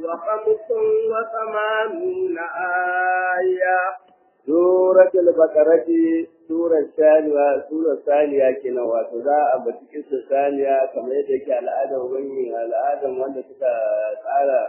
وخمس وثمانون آية سورة البقرة سورة الثانية سورة الثانية كنا وتذا أبتكس الثانية كما يدك على آدم وين على آدم وأنت تك تعالى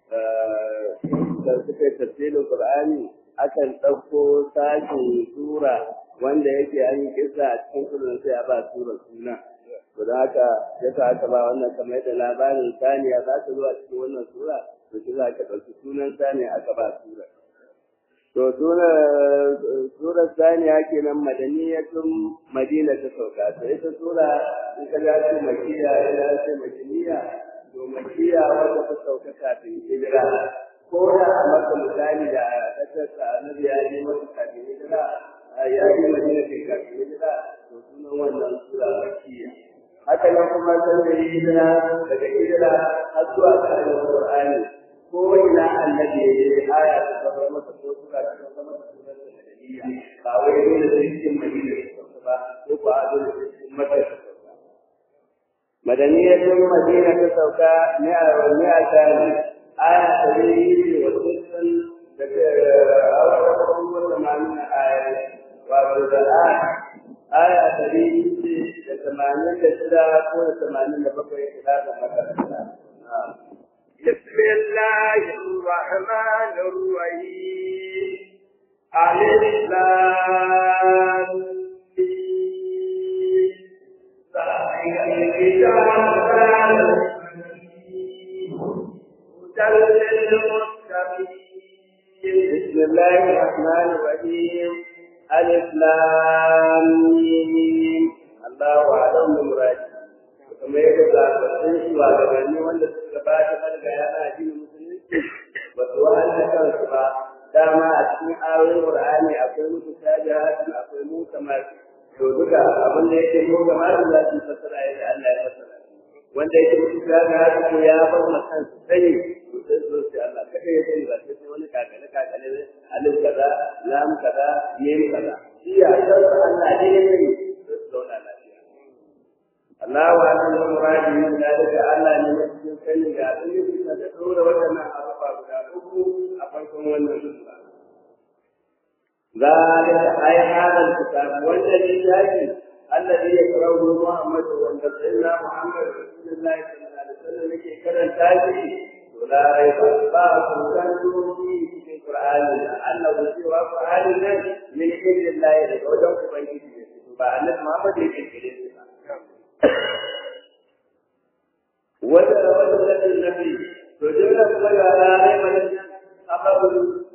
suka tafsirin Qur'ani akan ɗauko sashin sura wanda yake an yi kisa a cikin sunan sai a ba sura suna to da haka yasa aka ba wannan kamar yadda labarin saniya za ta zo a cikin wannan sura to shi za ka ɗauki sunan saniya aka ba sura to sura sura saniya kenan madaniyatun madina ta sauka to ita sura in ka ga ce makiya ina ce madaniya to makiya wanda ta sauka kafin hijira ko da a maka misali da kasarsa annabi ya yi masa kafin hijira ya yi madina kai kafin hijira to sunan wannan sura makiya haka nan kuma san da hijira daga hijira har zuwa ga alƙur'ani ko ina annabi ya yi aya ta zama masa ko sura ta zama masa sunan da madaniya ba wai dole sai cikin madina ta sauka ba ko ba a dole sai cikin makka ta sauka madaniyatun madina ta sauka mi'a mi'a ta aya ta yi wa sittin daga awon wata ma'amina aya wato da aya ta yi da tamanin da shida ko da tamanin da bakwai da za ta makaranta بسم الله الرحمن الرحيم ألف لام بسم الله الرحمن الرحيم ألف لام ميم الله أعلم بمراده kamar yadda zaɓaɓɓun shugabanni wanda suka gabata daga yana jin musulunci ba su wa'anda kansu ba dama a cikin ayoyin Qur'ani akwai musu shajahatun akwai mu kamar to duka abin da yake mu kamar za su fassara yadda Allah ya fassara wanda yake musu shajahatun ko ya bar ma kansu sani to sai su ce Allah kada ya sani ba sai sai wani kakale kakale ne alif kaza lam kaza yim kaza shi ya san Allah ne ya sani sai su zauna lafiya Allah wa anna muradi min dalika Allah ne cikin sani ga abin da ta dora wannan abubuwa guda uku a farkon wannan sura ذلك أي هذا الكتاب والذي يأتي الذي يقرأه محمد وأن سيدنا محمد رسول الله صلى الله عليه وسلم يكي كرن تاجي ولا ريب بعض كان فيه في القرآن أنه سوى القرآن من عند الله لوجه بيته فأن محمد يكي كرن وجد وجد النبي وجد كما لا ريب خبر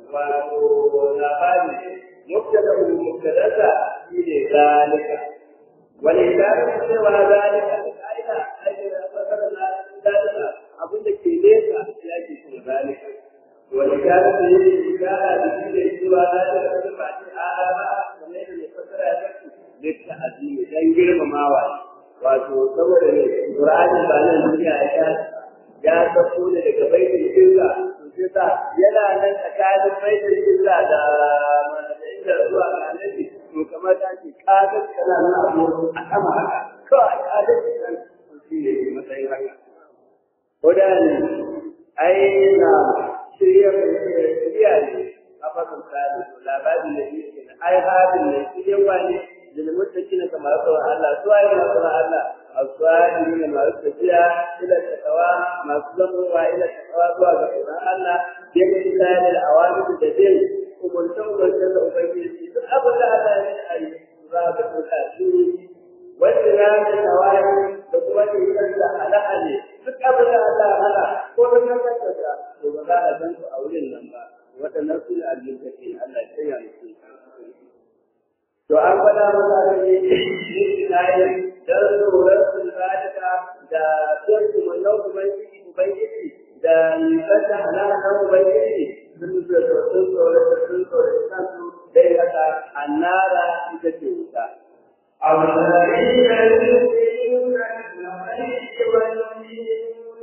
ولابد مبتدا مبتدا في ذلك ولذلك سوى ذلك ايضا ايضا فكرنا ذلك abin da ke nesa ya ke shi zalika wani gane da yake gana da shi da zuwa na da wani ba ce ala ba kamar yadda mai fasara ya kasu litta azimi dan girmamawa wato saboda ne Qur'ani ba nan duniya ya ta ya sako ne daga baitul izza to sai ta yana nan tsakanin baitul izza da inda zuwa ga annabi to kamar ta ce kaga kana nan abu a sama haka kawai kaga nan to shi ne matsayin haka Kodan ai na shirya shirya ne a fasin tsari labarin da yake na ai hadin ne shirya wani للمتقين كما يقول الله سواء ما قال الله الصالحين ما يستطيع إلى التقوى ما صدقوا وإلى التقوى سواء الله بامتثال الأوامر التي ومنتم والجزء بين أبدا لا يسأل رابط الأسير والسلام الأوامر بقوة الجزء على أهله duk abin da Allah hana ko da kan kasa to ba za a san su a wurin nan ba waɗannan su ne almuttaqin Allah ya yi to an faɗa masa da ne istinayi dan tsoron sun zalika da son su manau ubangiji ubangiji da nisanta halakan ubangiji sun da sun tsoron da sun tsoron kansu dai haka annara ita ce wuta الذين يؤمنون بالغيب ويؤمنون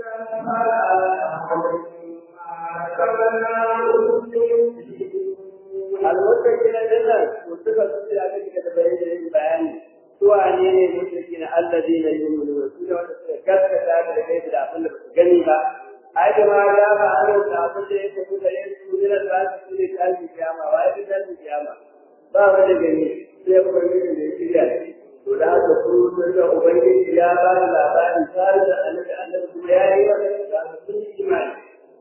المتقين لله وصفة سورة عليك تبين البيان سواني المتقين الذين يؤمنون سورة كذا كذا كذا كذا أقول لك جنبا أي ake ma ya ba a yau da abin da ya tafi da yin su ne da su ne tashi kiyama wa ya fi tashi kiyama ba wani gani sai ubangiji da ya shirya shi to da haka su sun da ubangiji ya ba da labarin tare da annabi annabi kuma ya yi wani da sun yi imani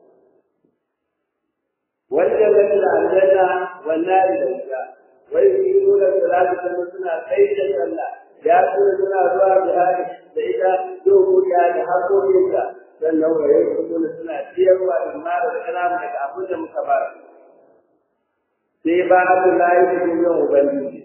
wannan da da aljanna wannan da wuta wai su yi nuna salatu kuma suna kai da sallah ya kuma suna zuwa jihadi da ita dokokiya da haƙoƙinta sannan wa yau kuma suna ciyarwa da mara da kalamu daga abin da muka ba sai ba su layi da duniyar ubangiji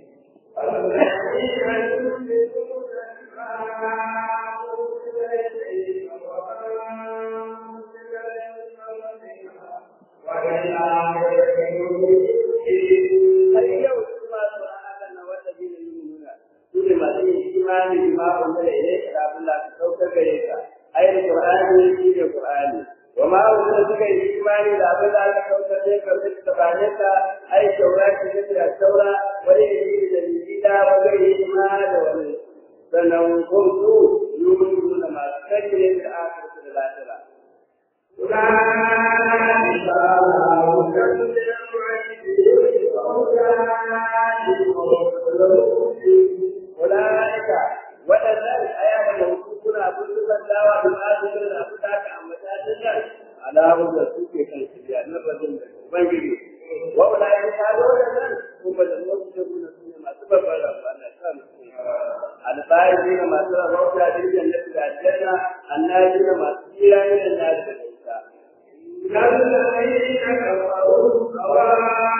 har yau su ma su ana na wata biyu nuna su ne masu yin imani da ma'un da ya yi abin da ka saukar gare ka ayar qur'ani shi ne qur'ani wa ma wanda suka yi imani da abin da aka saukar ne ka fi tabanin ka ai shaura ki ne da shaura wani ne da jida wani ne ma da wani sannan ko su yumin da masu kake da aka da lafiya أولئك waɗannan ayatan da kuna bulbulan dawa da ma'aikatan da su taka a matakin nan alamun da suke kan shirya na rajin da ubangiji wa wala ya ta da waɗannan kuma da wasu da kuna su ne masu babbar rafa na kan albayi ne masu rabauta da yin da da janna annabi ne masu tsira ne da na da ita الذين كفروا سواء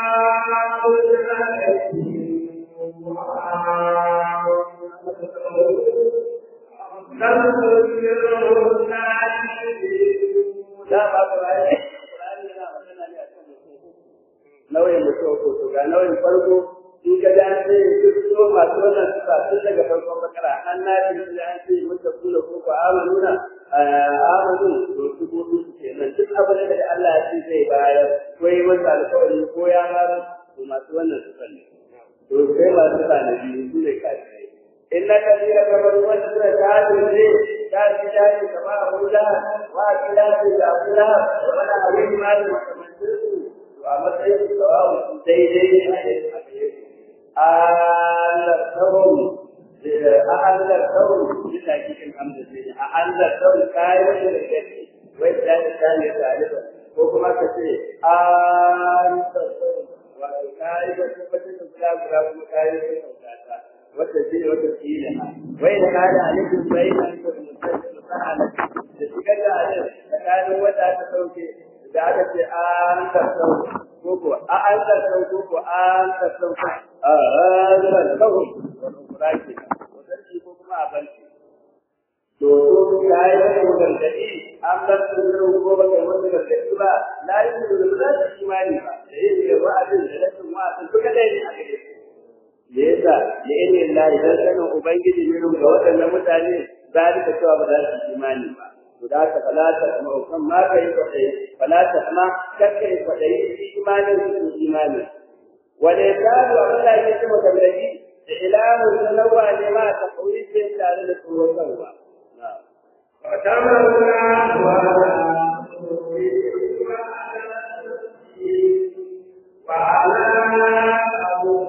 da ba ku rayu Qur'ani yana magana ne akan mutum nauyin mutum ko to ga nauyin farko in ka da ce duk so masu wannan sifa tun daga farkon bakara an na ji da an ce mutum kula ko ko amanuna amanu to su ko su kenan duk abin da Allah ya ce zai bayar ko yi masa alƙawari ko ya fara to masu wannan sifa ne to sai masu sifa na biyu su ne kafirai إن الذين كفروا وشر كافر كافر كافر كما أقول لها وكلاف أقول لها وأنا أريد ما المتمثل وأمسعي سواء سيدي أعلمتهم أعلمتهم بالتأكيد الحمد لله أعلمتهم كائن للكفر والثاني الثاني ثالثا وكما كثير أعلمتهم وكائن وكائن وكائن وكائن والتسجيل والتسجيل وإن كان عليكم بين المساعدة تتكلم عليه فكان ودا تسوكي زادت آن تسوك كوكو آن تسوك كوكو آن تسوك هذا الكون والأخراج وتسجيل كوكو ما أبنتي Dodo ya yi wani gargaɗi an bar su zuru ko ba kai wani gargaɗi ba, la yi da ba za su imani ba, da yin da wa'azin da rashin wa'azin duka ɗaya ne a gare su. da yasa da ilmi Allah idan sanin ubangiji ne ga waɗannan mutane zalika cewa ba za su imani ba to da haka falata kuma kan ma kai kwadai falata kuma kakka yi kwadai imanin su imani wala yasalu Allah ya ce maka gaji da ilahu sanawa ne ma ta kauri ce tare da tsoron kanwa وتمنى وعلى أبو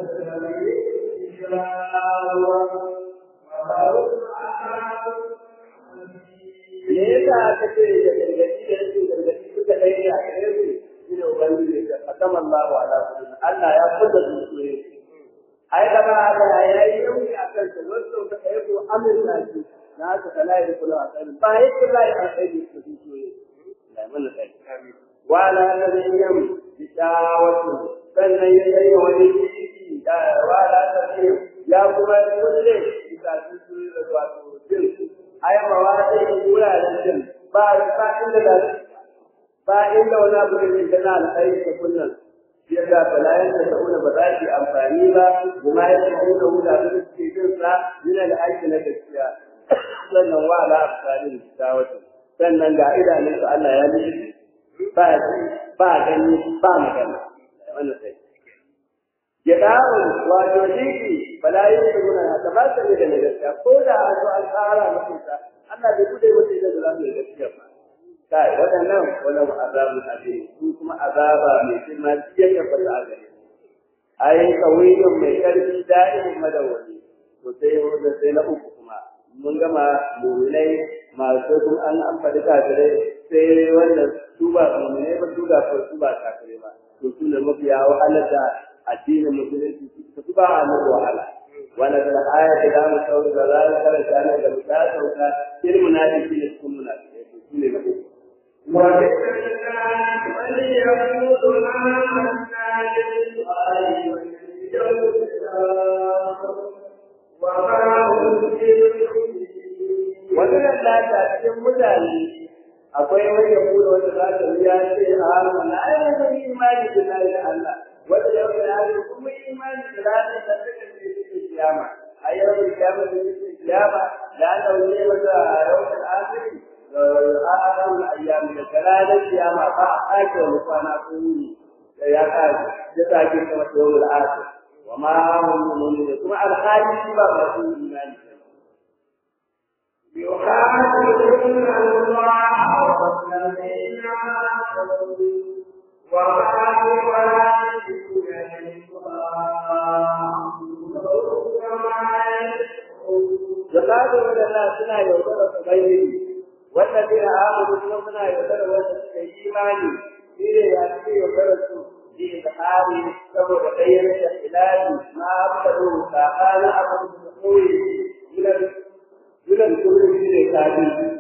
me yasa aka ce da gargaɗi da rashin gargaɗi suka ɗaya ne a gare su shi ne ubangiji da kasama Allah wa ala kulli Allah ya fada su ne ai da ba Allah ya yi yauki a kan su wasu ka kai ko amina shi na ka kala da kula a kan ba yi kula a kai da su ne la mana kai wa la nabiyyan bi shawatu sannan ya yi wani ciki da wa la nabiyyan ya kuma kulle bisa su da wato jin ai ba wa sai wuraren jin ba ba inda da ba inda wani abu da ke kana alkhairi da kullun yadda balayan da ta'una ba za su amfani ba kuma ya ce da wuta da suke jin sa yana da aiki na gaskiya sannan wa la afsalin dawatu sannan ga idanun su Allah ya nufi ba ba gani ba magana wannan sai ya dawo wato jiki balayin su guna ta ba ta da gaskiya ko da a zo an tsara mutum ta Allah bai bude mutum da za mu gaskiya ba kai waɗannan wala azabun azim su kuma azaba mai girma cikin ya fata a gare ai kawiyun mai karfi da'imin madawwami to sai wanda sai na uku kuma mun gama mu'minai masu kun an an faɗi kafirai sai wanda su ba mu'minai ba su ga su ba kafirai ba to su ne mafiya wahalar da addinin musulunci su ba a nan wahala wanda da aya da za mu sauka da za mu karanta nan da mu ta sauka irin munafiki ne cikin munafiki to su ne na uku وليقول آمنا بالله واليوم الآخر وما هم بمؤمنين wannan lata cikin mutane akwai wani ya kula wanda za ta ya ce a mana ai mun yi imani da Allah da Allah wanda ya ce ai kuma yi imani da ranar da take cikin kiyama a yau da kiyama da cikin kiyama da Allah ne masa yawon akhiri da akhirul ayyam da ranar kiyama ba a ake kwana ko wuri da ya ka ya ta ke kuma yawon akhir wa ma hum mu'minun kuma alhali ba ba su imani يخادعون الله والذين آمنوا وما يخادعون zakatu wadanda suna yaudara su bayyane wallazina amanu kuma suna yaudara wanda suka yi imani shine ya suke yaudara su bi izhari saboda bayyana da ilahi ma abadu tsakanin abin da koyi gidan gidan kuma shine kaji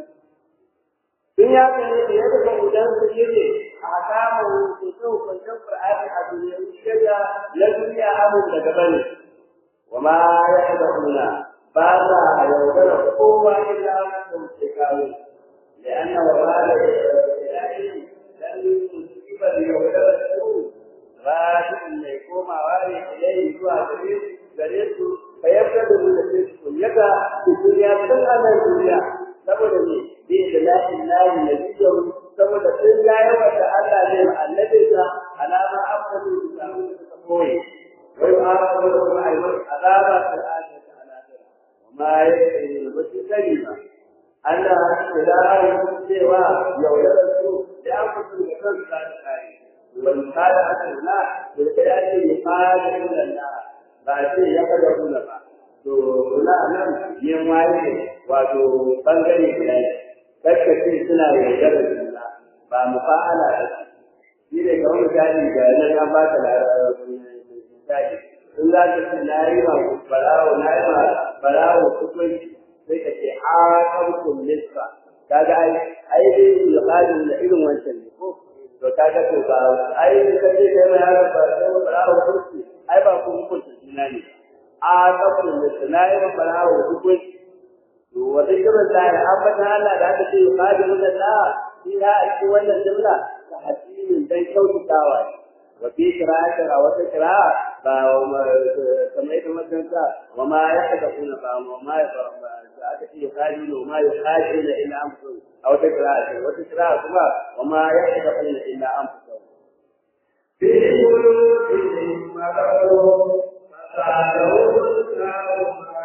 sun ya kane da yadda ga udan su shine a samu su so kwanciyar Qur'ani a duniya shirya na duniya abin daga bane wa ma ya'lamuna ba sa yaudara kowa illa da wuce kawo لأن وبال الإله لن يصيب اليوم السوء راجع يقوم واري إليه هو غريب غريب فيبدأ من الرزق يدا في الدنيا تلعب الدنيا saboda ne bi da lahin lahi na biyu saboda sun ya yawa da Allah ne annabi da alama afdalu da samu da suka koyi wai ma ko da kuma ayi azaba ta Allah ta alaka ma yake da wasu sani ba Allah ya yi cewa yaudar su da an fito da kan sa da kai wal qala Allah da ya ce ya fara da Allah ba ce ya kada kula ba to kula nan yin waye wato bangare guda ne kakka ce suna yaudar da ba mu fa'ala da shi ne kamar misali ga nan an ba ka misali in za ka ce na yi ma barawo na yi ma barawo hukunci sai ka ce aqamtum nisfa kaga ai ai dai yuqalu da irin wancan ne ko to kaga to ba ai ka ce kai mai haka ba sai ba rawo kurki ai ba ku hukunta juna ne aqamtum nisfa na yi ba rawo hukunci to wata kira da ya ambata Allah da aka ce yuqalu da la shi ya a cikin wannan jumla ta hadisin dan kyautatawa ne wa fi qira'atin a wata qira'a ba kamar yadda makaranta wa ma ya hada kuna ba wa ma ya ba aka ce yuqalu ma yuqalu illa anfusahum a wata qira'a wata qira'a kuma wa ma ya hada kuna illa anfusahum في قلوبهم مرض فزادهم الله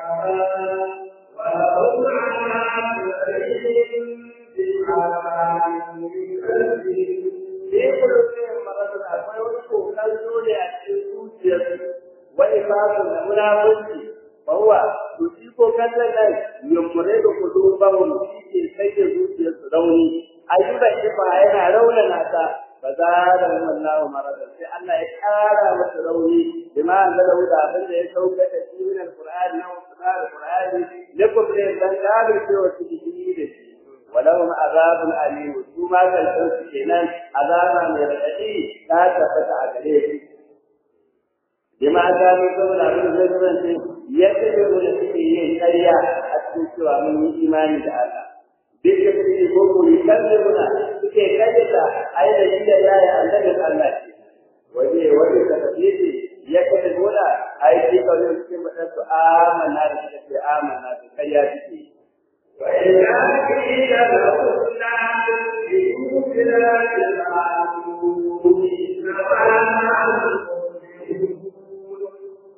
مرضا ولهم عذاب أليم بما كانوا يكذبون في قلوبهم مرض akwai wani kokan dole a cikin zuciyarsu wani babu da munafurci bawa to shi kokan nan yummure da kudubahum shi ke kai da zuciyarsu rauni ayyuka ifa yana raunana ta ba za da wallahu marada sai Allah ya kara masa rauni bima anzala da abin da ya sauka da shi min alqur'ani na alqur'ani lakum ne dan gado cewa su shi da shi ولهم عذاب أليم ثم كالفرس كنان عذابا يرتدي لا تفتح عليه بما كانوا يقولون عبد الزجران يتبعون فيه كريا حتى سوى من إيمان تعالى بالكثير يقول يكذبنا كي كذب أين جد لا يعلم الله وجه وجه تفسير يكذبون أي في قول يسلم آمنا بك آمنا بكريا بك وإذا قيل لهم لا تؤمنوا بالله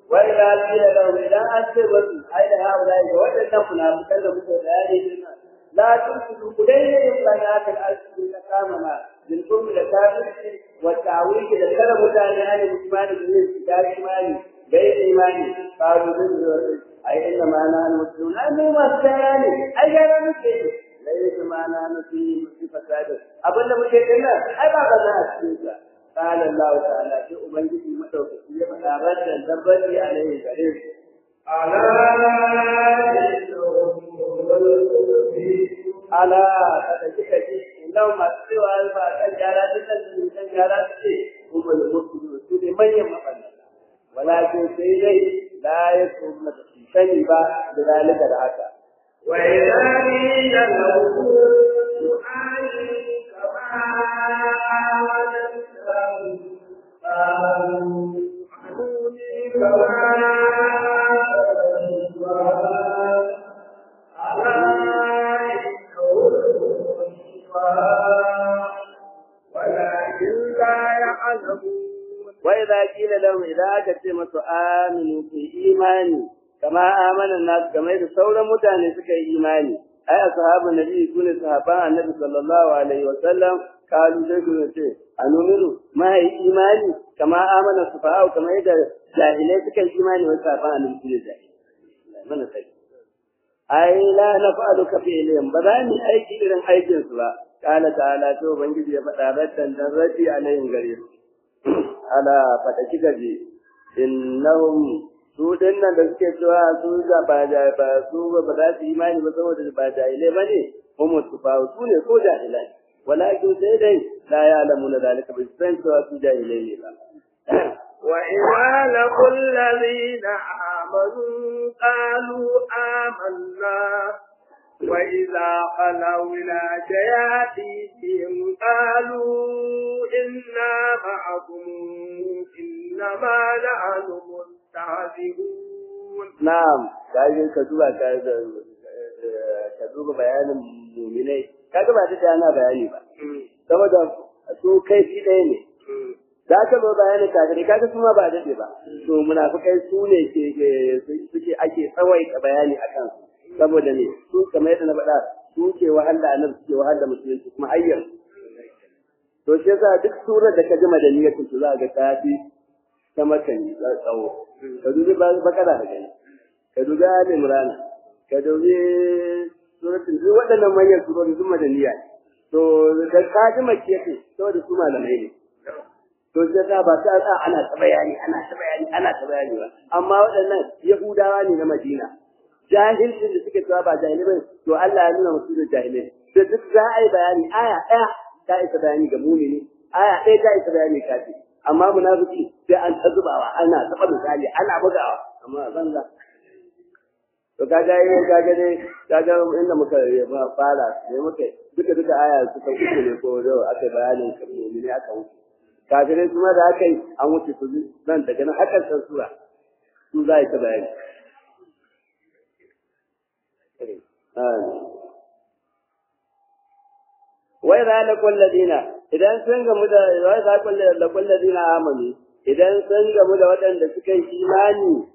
وإذا قيل لهم إذا أنتم أين هؤلاء وجدنا منافقا لهم بيان la tusidu kudai banat al-asli na kamana bil qurbi da kafirci wa ta'wil da kada mutane ne imani da da imani gai imani qalu bin ai inna ma na muslimun ai mu masu gyara ne ai gyara muke laisa ma na nufi fi fasada abin da muke dinna ai ba ba na cikin sa قال الله تعالى في أبنجي مدوكي يبقى ردا دبري عليه غريب ala kada kika ji lau masu cewa ba kan gyara duk da su kan gyara su ce kuma da mutu su ne manyan mafannata walakin sai dai la ya kuma da su sani ba da dalika da haka wa idza qila lahu amin kama وإذا قيل لهم إذا أكت مسوا آمنوا في إيماني كما آمن الناس كما إذا سورة متعني سكي إيماني أي أصحاب النبي يكون صحابان النبي صلى الله عليه وسلم قالوا سيكون شيء أنؤمن ما هي إيماني كما آمن الصفاء كما إذا جاهلين سكي إيماني وصحابان النبي كل جاهل من سيكون ai la naf'alu ka fi'lihim ba za mu aiki irin aikin su ba qala ta'ala to ubangiji ya faɗa raddan dan radi alayhim gare su ala fata kika je innahum su dinnan da suke cewa su ga ba da ba su ba za su imani ba saboda ba jahilai ba ne kuma su fa su ne ko jahilai walakin sai dai la ya'lamuna zalika bi san cewa su jahilai ne ba وإذا لقوا الذين آمنوا قالوا آمنا وإذا خلوا إلى شياطينهم قالوا إنا معكم إنما نحن مستهزئون na'am kaje ka duba ka ka duba bayanin mu'minai kaga ba da ana bayani ba saboda su kai fi ɗaya ne da aka zo bayanin kafirai kaga su ma ba daɗe ba to munafikai su ne ke suke ake tsawaita bayani akan su saboda ne su kamar yadda na faɗa su ke wahala annabi suke wahala musulunci kuma hayyar to shi yasa duk surar da ka ji madaniyatin su za ga ta fi ta makani tsawo ka dubi bakara da gani ka dubi ali imran ka dubi suratul duk waɗannan manyan surori sun madaniya to da ka ji makiyati saboda su malamai ne to sai ta ba ta sa ana ta bayani ana ta bayani ana ta bayani ba amma waɗannan yahudawa ne na madina jahilcin da suke cewa ba jahilai ba to Allah ya nuna musu da jahilai da duk za a yi bayani aya ɗaya ta isa bayani ga mumini aya ɗaya ta isa bayani kafi amma munafiki sai an ta zubawa ana taɓa misali ana bugawa amma a banza to kaga yi kaga dai kaga inda muka fara ne muka duka duka aya suka uku ne ko da aka bayanin mumini aka wuce kafirai kuma da aka yi an wuce su nan daga nan hakan san sura su za ta bayani wai za la kulladina idan sun gamu da wai za la kulladina amanu idan sun gamu da waɗanda suka yi imani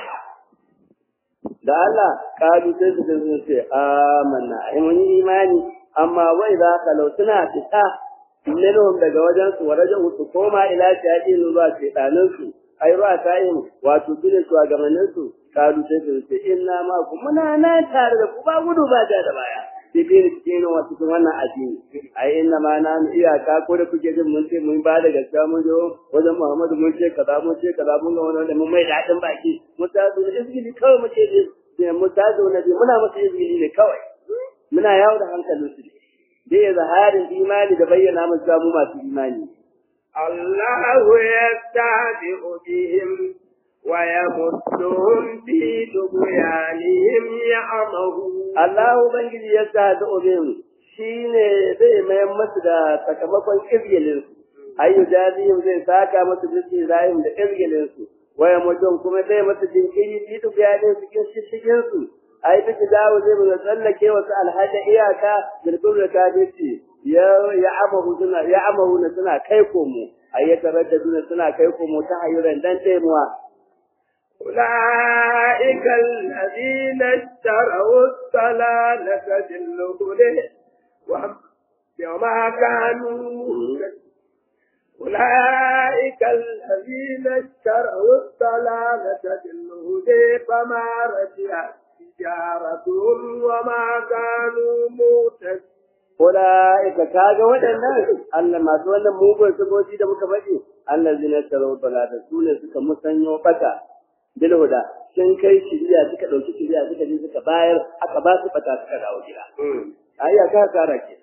da Allah kalu sai su sun ce amanna ai mun yi imani amma wai za ka lau suna fita minhum daga wajen su wa raja'u su koma ila shayatin zuwa shaytanin su ai ruwa tayin wato sune su a gamanin su kalu sai su ce inna ma ku muna nan tare da ku ba gudu ba da baya bibin cikin wasu cikin wannan addini ai inna ma na iyaka ko da kuke jin mun ce mun ba da gaskiya mun jo wajen Muhammadu mun ce kaza mun ce kaza mun ga wannan da mun mai dadin baki mun ta zo izgili kawai muke ji mun ta zo na muna musu izgili ne kawai muna yawo da hankalin su ne dai zaharin imani da bayyana mun samu masu imani الله يستهزئ بهم ويمدهم في طغيانهم يعمهون Allah ubangiji ya sa da obin shine zai mayar masu da sakamakon izgilin su ayu jazihim zai saka masu bisu zahim da izgilin su waya mutum kuma zai masu jinkiri fi tubiyanin su kin shishigin su ai biki dawo zai mu tsallake wasu alhaji iyaka bilkul da kafirci ya ya amahu suna ya amahu na suna kai komo ai ya taraddaduna suna kai komo ta hayuran dan taimuwa أولئك الذين اشتروا الضلالة بالهدى وما كانوا أولئك الذين اشتروا الضلالة بالهدى فما رجعت تجارتهم وما كانوا مهتدين Ula'ika kaga waɗannan Allah masu wannan mugun saboji da muka faɗi Allah zina tsaro balata su ne suka musanyo bata bil huda sun kai shiriya suka ɗauki shiriya suka je suka bayar aka ba su bata suka dawo gida ayya ka kara ke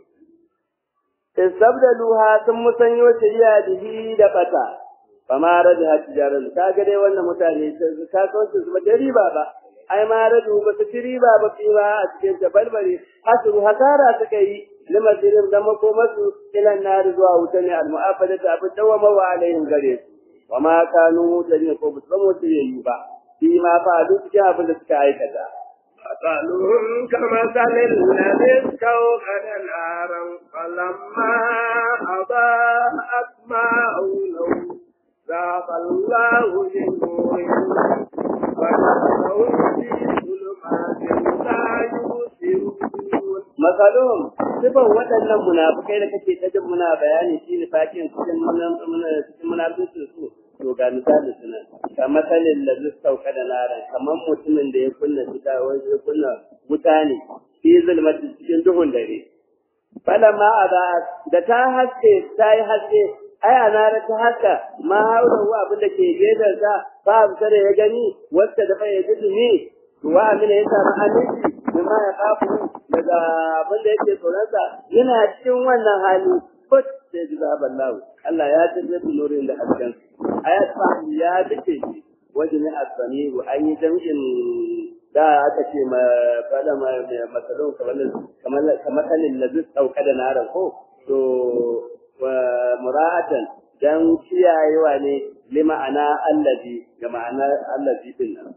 istabdaluha sun musanyo shiriya bihi da bata fama rada tijaran kaga dai wannan mutane sun kasuwancin su ba da riba ba ai ma radu ba su ci riba ba fi ba a cikin tabalbare hasru hasara suka yi limasirin da makomasu ilan nari zuwa wuta ne al-mu'afada da abin dawama wa alayhim gare su wa ma kanu mutane ko ba su zama wata yayi ba fi ma fa duk cikin abin da suka aikata مثلهم كمثل الذي استوقد نارا فلما أضاءت ما حوله ذهب الله بنورهم ونفسهم في ظلمات لا يبصرون masalum sifan waɗannan munafukai da kake ta jin muna bayani shi ne fakin cikin cikin munafikin su to ga misali suna ka masalin da zai sauka da naran kamar mutumin da ya kunna wuta wanda ya kunna wuta ne fi zulmatin cikin duhun dare falamma ada da ta haske ta yi haske ai a nara ta haka ma haura wa abin da ke gefen sa ba abu da ya gani wacce da bai ya ji ne wa amina ya samu aminci mimma ya kafu daga abin da yake tsoronsa yana cikin wannan hali fut sai ji zaɓar lawo Allah ya tafi da nurin da hasken ayat fa ya dace shi wajen ne asami an yi jam'in da aka ce ma fada ma masalon kamar kamar kamar kalin da zai dauka da naran ko to wa mura'atan dan kiyayewa ne lima'ana allazi ga ma'ana allazi din nan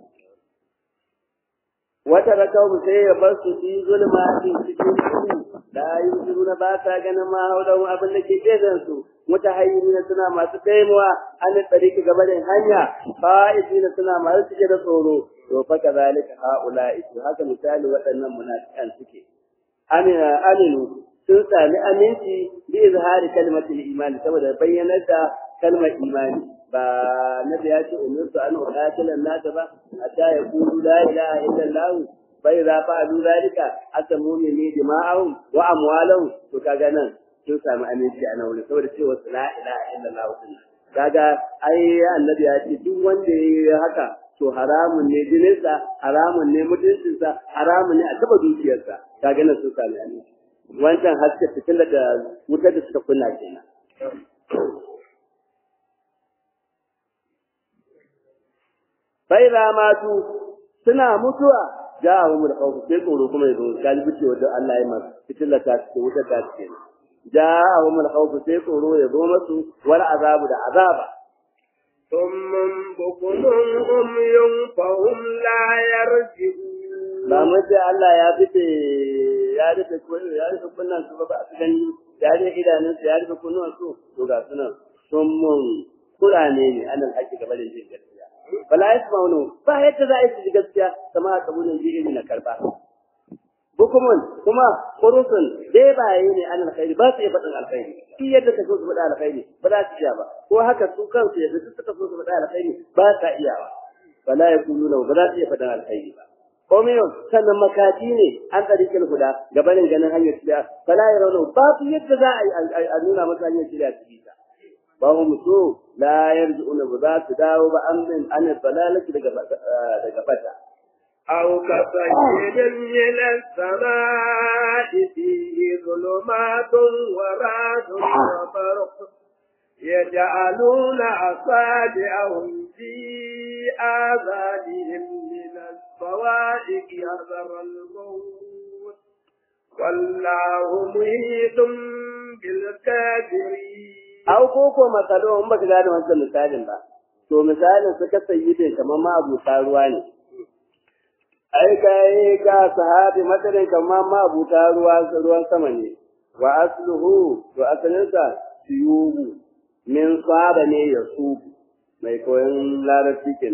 wata rakau sai ya bar su fi zulma cikin cikin su da yuzu na ba ta ganin ma haudan abin da ke gefen su mutahayyiri na suna masu taimuwa an tsariki gaba da hanya fa'idi na suna masu cike da tsoro to fa kazalika haula'i to haka misali waɗannan munafikan suke amina aminu sun sami aminci bi izhari kalmatul imani saboda bayyanar da kalmar imani ba na da ya ce umirtu an uqatila an-nas ba hatta yaqulu la ilaha illa allah fa idza fa'alu dhalika atamu minni dima'ahum wa amwalahum to kaga nan sun sami aminci a nan saboda cewa la ilaha illa allah din kaga ai annabi ya ce duk wanda yayi haka to haramun ne jininsa haramun ne mutuncinsa haramun ne a taba dukiyarsa kaga nan sun sami aminci wancan haske fitilar da wutar da suka kunna kenan bai za matu suna mutuwa ja a umar kawo sai tsoro kuma ya zo galibi ce wadda Allah ya masu fitilar ta ce wutar ta ce ja a umar kawo sai tsoro ya zo masu wani azabu da azaba ثم بكم عمي فهم لا يرجعون ba mu ce Allah ya fice ya rufe ya rufe kunnan su ba su gani ya rufe idanun su ya rufe kunnuwan su to ga sunan sun mun kurane ne anan haƙi gaba da jin gaskiya bala yasmaunu ba yadda za a yi ji gaskiya sama a kabulin ji iri na karba bukumun kuma kurusun dai ba yi ne an alkhairi ba su iya faɗin alkhairi shi yadda ka so su faɗa alkhairi ba za su iya ba ko haka su kansu yadda su suka so su faɗa alkhairi ba sa iya ba bala ya kuluna ba za su iya faɗin alkhairi ba komiyun sannan makati ne an tsarikin huda gabanin ganin hanyar shirya fala ya rauno babu yadda za a nuna masa hanyar shirya su bisa ba mu so la yarji'una ba za su dawo ba an min an dalalati daga daga fata أو كصيد من السماء فيه ظلمات ورعد وبرق يجعلون أصابعهم في آذانهم من الصواعق حذر الموت والله محيط بالكافرين Au ko ko masalo in baka gane wancan misalin ba. To misalin suka sayi da kamar ma abuta ruwa ne. Ai kai ga sahabi matarin kamar ma abuta ruwa ruwan sama ne. Wa asluhu to asalinsa siyubu min saba ne ya subu mai koyon larabci kenan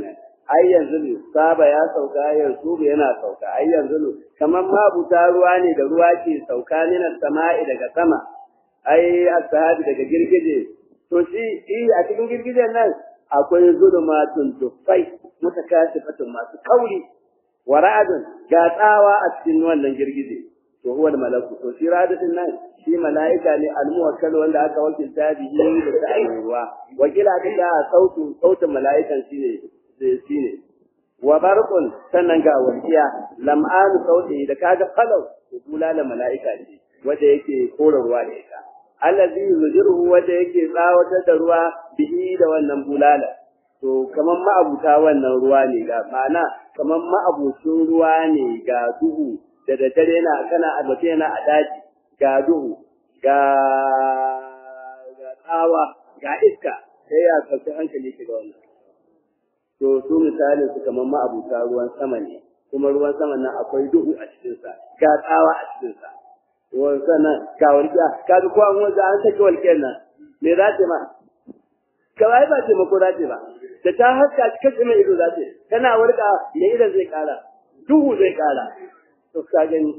ai yanzu ne saba ya sauka yanzu yana sauka ai yanzu ne kamar mabuta ruwa ne da ruwa ke sauka ne na sama'i daga sama ai ashabi daga girgije to shi eh a cikin girgijen nan akwai zulumatun dufai mutakasifatun masu kauri wa ra'adun ga tsawa a cikin wannan girgije to huwa malaku to shi ra'adun nan shi mala'ika ne almuwakkal wanda aka wakilta bihi da ta'ayin ruwa wakila da sautu sautin mala'ikan shine shine wa barqun sannan ga walqiya lam'an sauti da kaga falau to bulala mala'ika ne wanda yake kora ruwa da ita allazi yujiruhu wanda yake tsawatar da ruwa bihi da wannan bulala to kaman ma'abuta wannan ruwa ne ga ma'ana kaman ma'abucin ruwa ne ga duhu da daddare na kana albace na a daji ga duhu ga ga tsawa ga iska sai ya kace hankali shi ga wannan to su misalin su kaman ma'abuta ruwan sama ne kuma ruwan sama nan akwai duhu a cikin sa ga tsawa a cikin sa ruwan sama ga walƙiya ka ga ko an wanda an saki walƙiyar nan me za ta ma kawai ba taimako za ta ba da ta haska cikin mai ido za ta tana warka me idan zai kara duhu zai kara to ka gani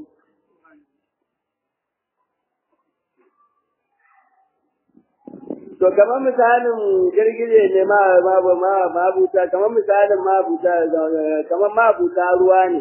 to kamar misalin girgije ne ma ma ma mabuta kamar misalin mabuta kamar mabuta ruwa ne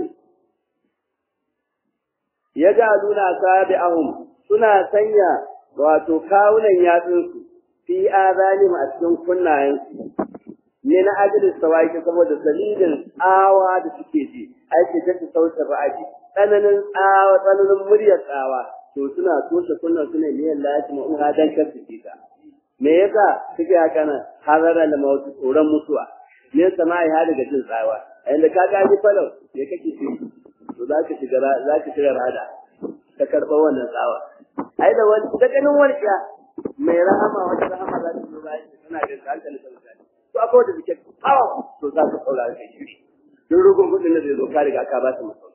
ya ga luna sabi'ahum suna sanya wato kawunan yatsunsu fi azalim a cikin kunnayensu ne na ajiyar sawaki saboda dalilin tsawa da suke ji aiki ta ta sauta ra'aji tsananin tsawa tsananin muryar tsawa to suna toshe kunnan su ne miyan lati ma'uha dan kar su ta me yasa suke haka nan hazara da mawutu tsoron mutuwa ne sama'i ha daga jin tsawa a inda ka ga ji falau me kake ce to za ka shiga za ka shiga rada ka karɓa wannan tsawa ai da wani da ganin warkiya mai rahama wata rahama za ta zo bayan tana da hankali ta mutane to akwai wanda suke kawo to za ka saurara kai shiri duk rugun kudin da zai zo ka riga ka ba su masau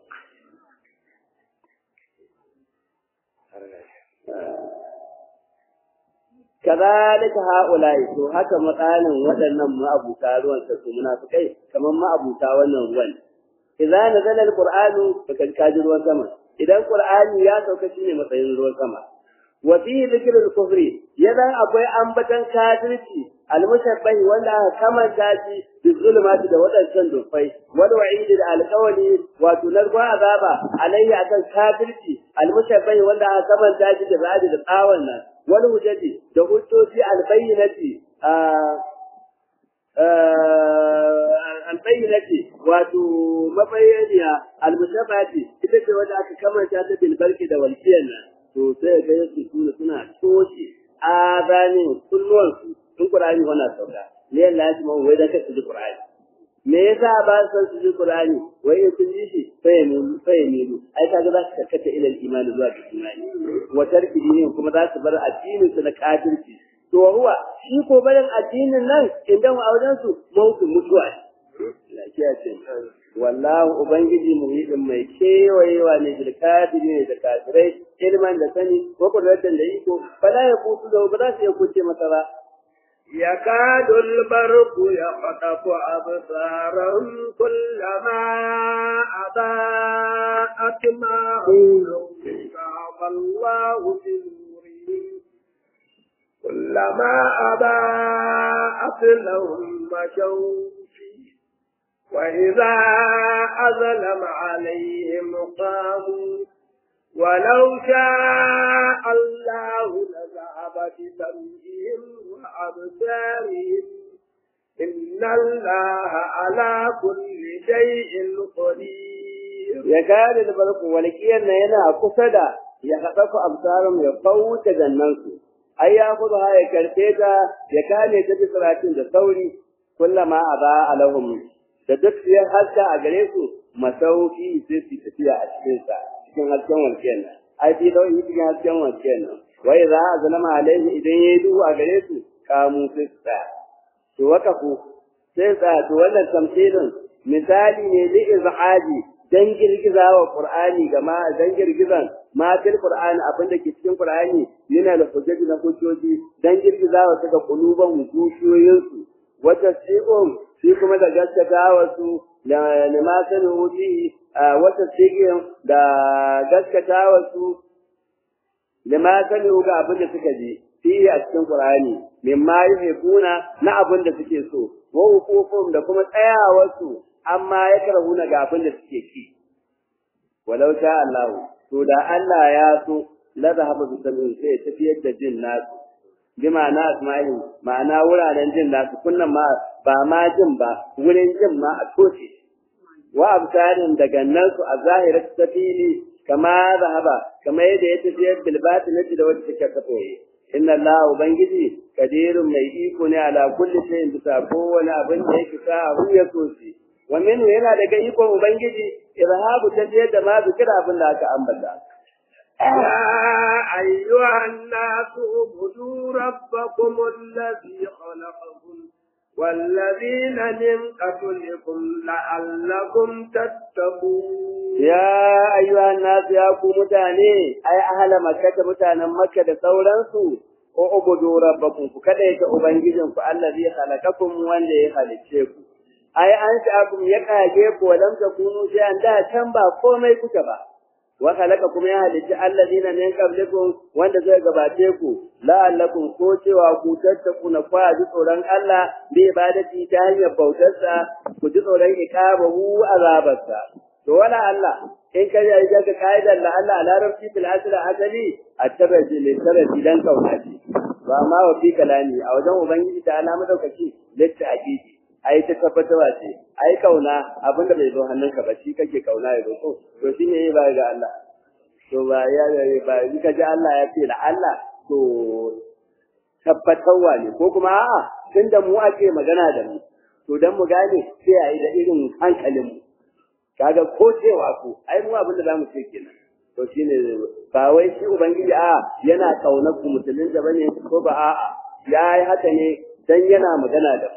kazalika haula'i to haka matsalin waɗannan ma'abuta ruwan sa su munafikai kamar ma'abuta wannan ruwan idza nazala alqur'anu fakan kaji ruwan sama idan qur'ani ya sauka shine matsayin ruwan sama wa fi dhikril kufri yadan akwai ambatan kafirci almushabbahi wanda aka kamanta shi bi zulumati da wadancan dufai wal wa'idi da alqawli wato narkon azaba alayhi akan kafirci almushabbahi wanda aka kamanta shi da radi da tsawon nan wal hujjati da hujjoji albayyinati albayyinati wato mabayyaniya almushabbati ita ce wanda aka kamanta ta bil barki da walkiyan nan to sai ga yasu suna suna toshe azanin kulluwansu in Qur'ani wannan sauka ne Allah ya kuma wai da ka ji Qur'ani me yasa ba san su ji Qur'ani wai in sun ji shi sai ya nulu sai ya nulu ai kaga za su karkata ila iman zuwa ga imani wa tarki dinin kuma za su bar addinin su na kafirci to huwa shi ko barin addinin nan idan a wajen su mautu mutuwa ne lafiya ce wallahu ubangiji muhidin mai kewayewa ne bil kafirin da kafirai ilman da sani ko kudratan da iko fala ya kusu da ba za su iya kuce masa ba يكاد البرق يخطف أبصارهم كلما أضاءت ما حولهم ذهب الله بنورهم كلما أضاءت لهم مشوا فيه وإذا أظلم عليهم قاموا ولو شاء الله لذهب بسمعهم وأبصارهم إن الله على كل شيء قدير يكاد البرق ولكينا ينا كسدا يخطف أبصارهم يفوت جنانسو أي يأخذها يكرتيتا يكاد تبصراتين الثوري كلما أضاء لهم da duk ya haska a gare su masauki sai su tafiya a cikin sa cikin hasken walƙiyar nan ai fi dauki cikin hasken walƙiyar nan wai za a zalama alaihi idan yayi duhu a gare su kamu sai su tsaya to waka ku sai tsaya to wannan tamthilin misali ne li izhaji dan girgiza wa qur'ani ga ma dan girgizan ma fil qur'ani abin da ke cikin qur'ani yana da hujjaji na hujjoji dan girgiza wa daga kuluban zuciyoyinsu wata si'um shi kuma da gaskata wasu da lima sanu wuti wata sigin da gaskata wasu lima sanu ga abin da suka ji fi a cikin Qur'ani mimma yuhibuna na abin da suke so wa hukukum da kuma tsayawarsu amma ya karhuna ga abin da suke ki walau sha Allah to da Allah ya so la zahaba bi sabin sai tafiyar da jin nasu bi ma'ana asma'in ma'ana wuraren jin nasu kunnan ma ba ma jin ba wurin jin ma a toshe wa absarin daga nan su a zahirar tafili kama zahaba kama yadda ya tafiyar bil batinati da wacce take kafoye inna Allah ubangiji kadirun mai iko ne ala kulli shay'in bisa kowane abin da yake sa hu ya so shi wa minhu yana daga ikon ubangiji irhabu tafiyar da ma zikira abin da aka ambata يا أيها الناس اعبدوا ربكم الذي خلقكم والذين من قبلكم لعلكم تتقون يا أيها الناس يا متاني أي أهل مكة متانا مكة sauransu اعبدوا ربكم kada yake ubangijin ku allazi khalaqakum wanda ya halicce ku ai an sha'akum ya kage ku walam takunu shay'an da can ba komai kuka ba wa khalaqakum ya halicci allazina min qablikum wanda zai gabace ku la'allakum ko cewa ku tattakuna kwa ji tsoron Allah bi ibadati ta hanyar bautarsa ku ji tsoron iqabahu azabarsa to wala Allah in ka yi ga kaidar la Allah a larabci fil asli asali at-taraji li taraji dan kaunati ba ma wa fi kalami a wajen ubangiji ta alama daukaki litta hakiki ai ta tabbatawa ce ai kauna abinda bai zo hannunka ba shi kake kauna ya zo to shine yayi ba ga Allah to ba ya ba in ka ji Allah ya ce la Allah to tabbatarwa ne ko kuma a'a tunda mu ake magana da mu to dan mu gane sai ayi da irin hankalin mu kaga ko cewa ku ai mu abin da zamu ce kenan to shine ba wai shi ubangiji a yana kaunar ku musulmin da bane ko ba a'a yayi haka ne dan yana magana da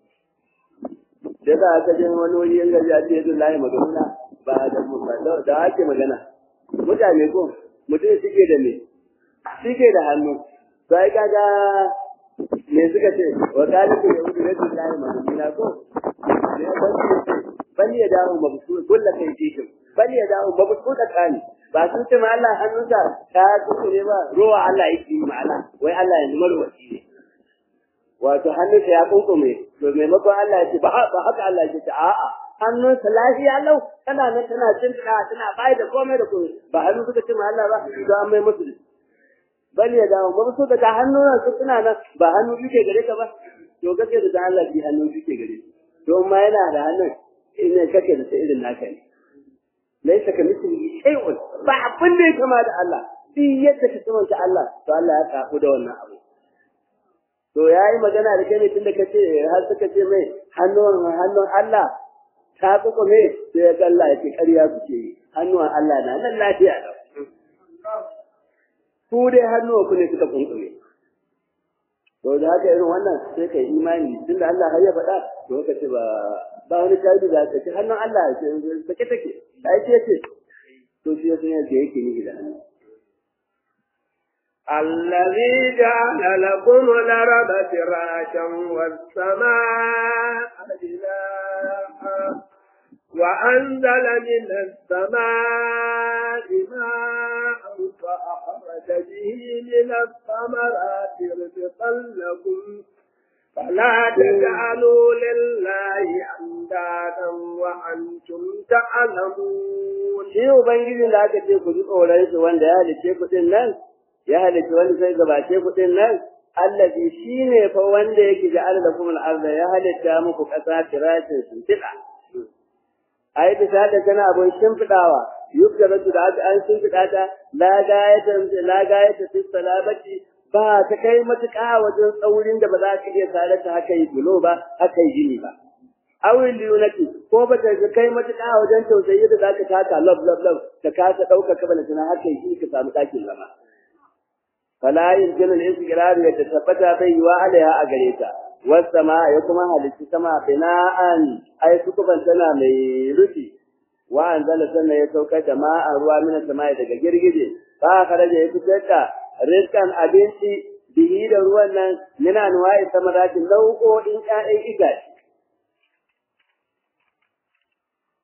mu da za ka je wani wuri yanga ya ce yanzu lahi magana ba da mu ba da ake magana mutane ko mutum suke da me suke da hannu to ai kaga me suka ce wa kaliku yahudu rasulullahi magana ko ne ba bal ya dawo mabsu kullu kai jikin bal ya dawo mabsu da kani ba sun ce ma Allah hannunsa ta kuku ne ba ruwa Allah yake yi ma'ana wai Allah ya numar wasi ne wato hannunsa ya kunkume to maimakon Allah ya ce ba haka Allah ya ce a'a hannunsa lafiya lau tana nan tana cin tana bai da komai da komai ba hannu suka ce ma Allah ba to an mai musu bal ya dawo mabsu da hannun su suna nan ba hannu duke gare ka ba to gaske da Allah bi hannu duke gare to ma yana da hannun ina kake da irin naka ne laisa ka misli shay'un ba abin da ya kama da Allah shi yadda ka tsamanta Allah to Allah ya kafu da wannan abu to yayi magana da kai ne tunda kace har suka ce mai hannun hannun Allah ta kuka me sai ya Allah ya ce ƙarya kuke yi hannun Allah na nan lafiya da ku dai hannuwa ku ne suka kunkume to da haka irin wannan sai kai imani tunda Allah har ya faɗa to ka ce ba ba wani shaidu da ka ce hannun Allah ce sake take ai ce ce to shi yasa yake yake ni da hannu الذي جعل لكم الأرض فراشا والسماء بناء وأنزل من السماء ماء فأخرج به من الثمرات رزقا لكم فلا تجعلوا لله أندادا وأنتم تعلمون shi ubangijin da aka ce ku ji tsoron shi wanda ya halice ku din nan ya halice wanda sai gabace ku din nan allazi shine fa wanda yake ja'ala lakum al-ardha ya halitta muku kasa firashin shimfiɗa ai bisa da kana abun shimfiɗawa yukkaratu da aka an shimfiɗa ta la gayatan la gayata fi salabati ba ta kai matuƙa wajen tsaurin da ba za ka iya tare ta haka yi bulo ba haka yi gini ba awin liyunati ko ba ta kai matuƙa wajen tausayi da za ka taka lab lab lab ka kasa ɗauka ka bala tana haka yi ka samu ɗakin zama fala yumkinu al-istiqrar ya tabbata bai yiwa alaiha a gare ta wasama ya kuma halitta sama bina'an ai sukuban tana mai rufi wa anzala sannan ya saukar da ma'an ruwa mina sama daga girgije fa kharaja ya fitar da rizqan abinci bihi da ruwan nan mina anwa'i samaratin nau'o'in ƴaƴan itace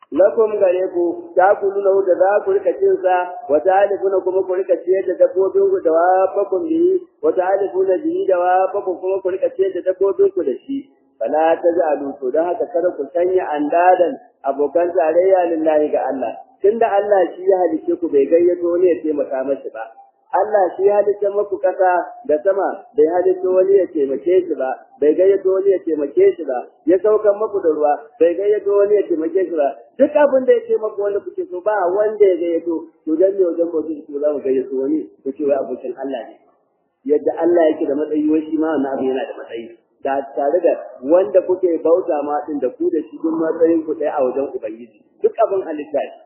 lakum gare ku ta kulu lahu da za ku rika cin sa wa ta'alifuna kuma ku rika ciyar da dabbobin ku da wafakum bi wa ta'alifuna bi da wafakum kuma ku rika ciyar da dabbobin ku da shi fala tazalu to dan haka kada ku sanya andadan abokan tarayya lillahi ga Allah tunda Allah shi ya halice ku bai gayyato ne ya taimaka mashi ba Allah shi ya halitta muku kasa da sama bai halitta wani ya taimake shi ba bai gayyato wani ya taimake shi ba ya saukan muku da ruwa bai gayyato wani ya taimake shi ba duk abin da ya ce maku wanda kuke so ba wanda ya gayyato to dan ne wajen mutum ku za mu gayyato wani ku ce wai abokin Allah ne yadda Allah yake da matsayi wai shi ma wannan abu yana da matsayi da tare da wanda kuke bauta ma din da ku da shi duk matsayin ku ɗaya a wajen ubangiji duk abin halitta ne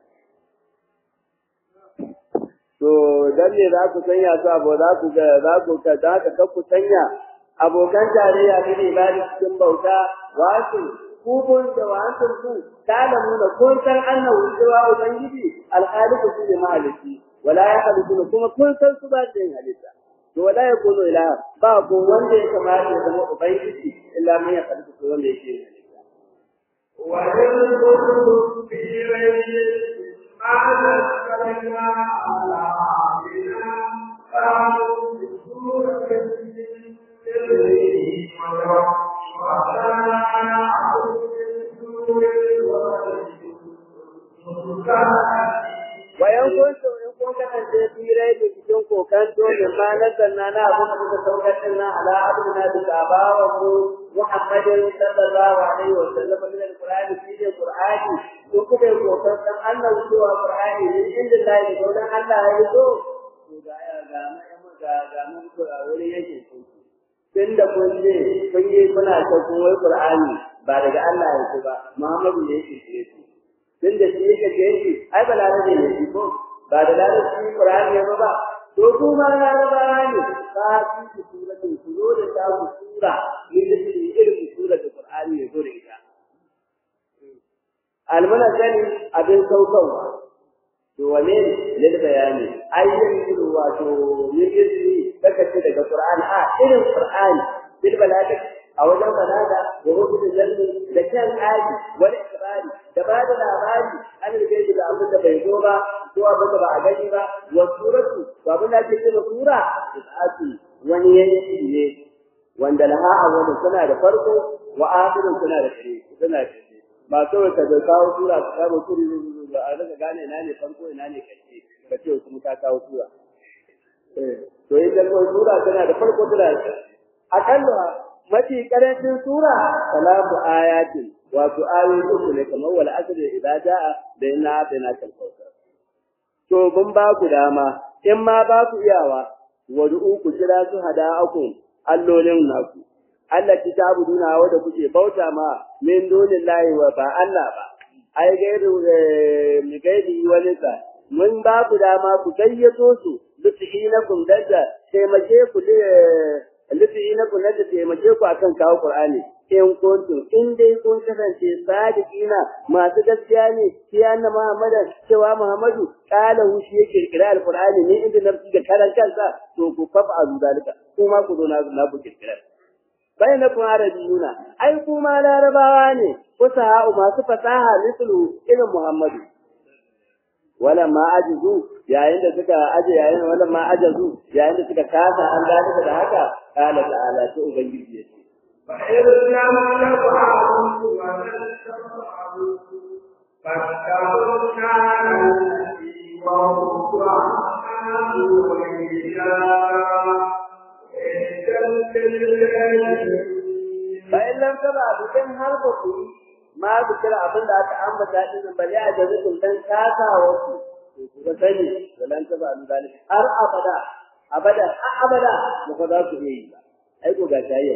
to dan ne za ku sanya su abu za ku ga za ku ka za ka ka ku sanya abokan tarayya ne ne ba cikin bauta wasu ku kun da wasu ku talamu na kun san annahu cewa ubangiji alhaliku shi ne maliki wala ya haliku kuma kun san su ba su yin halitta to wala ya kuno ila ba ko wanda ya kamata ya zama ubangiji illa man ya haliku ko wanda yake yin halitta wa yanzuru fi rayyi ma nazzalna ala abdina qalu bi suratin Wayan kuntu in kun kasance firai da cikin kokanto da ma nazzalna na abin da muka saukar din nan ala abdina da sabawa mu Muhammadin sallallahu alaihi wa sallam min alqur'ani fi alqur'ani ko kuka yi kokan dan Allah zuwa qur'ani ne inda Allah ya dan Allah ya zo to ga ga ga ga mun ko wuri yake tunda kun je kun yi kuna ta kun wai qur'ani ba daga Allah yake ba Muhammadu ne yake ce tun da shi yake ce shi ai ba larabe ne shi ko ba da larabe Qur'ani ya ba to kuma laraba ne ba su su sura ne su zo da ta sura ne da shi irin sura da Qur'ani ya zo da ita almana sani abin saukawa to wane ne da bayani ayyan gudu wato ne yake daga ce daga Qur'ani a irin Qur'ani bil balaga a wajen balaga da rubutu jalli da kan aji wani ikrari da ba da labari an rike shi da abin da bai zo ba ko abin da ba a gani ba wa suratu ba abin da ake cewa sura isati wani yanki ne wanda laha awwalun suna da farko wa akhirun suna da ƙarshe suna da ƙarshe ba kawai ka kawo sura ka kawo sura da a daga gane ina ne farko ina ne ƙarshe ka ce kuma ka kawo sura to idan ko sura tana da farko tana da ƙarshe akalla mafi karancin sura salatu ayatin wato ayoyi uku ne kamar wal asr idza jaa da inna atayna kal kautsar to mun ba ku dama in ma ba ku iyawa wad'u ku kira su hada'akum allolin naku Allah ki tabuduna wanda kuke bauta ma min dunillahi wa ba Allah ba ai gairu mi gaidi wani sa mun ba ku dama ku gayyato su lutihinakum dadda taimake ku lifi na kun da taimake ku akan kawo Qur'ani in kuntum in dai kun kasance sadiqina masu gaskiya ne sai anna Muhammad cewa Muhammadu kala hu shi yake kirkira alqur'ani ne inda nafsi ga karan kansa to ku fafa azu dalika kuma ku zo na na ku kirkira bainakum arabiyuna ai kuma larabawa ne ko sahau masu fasaha mislu irin Muhammadu wala ma ajizu yayin da suka aje yayin wala ma ajazu yayin da suka kasa an gane da haka kala ta'ala to ubangiji yace fa irna nafa'u wa nasfa'u fattaquna wa fa in lam taba bikin har ba ku ma ku kira abin da aka ambata din bali a jazikun dan kasawa ku ku ga sani walan taba an zalika har abada abada abada ba ku za ku yi ba ai ko ga tayyo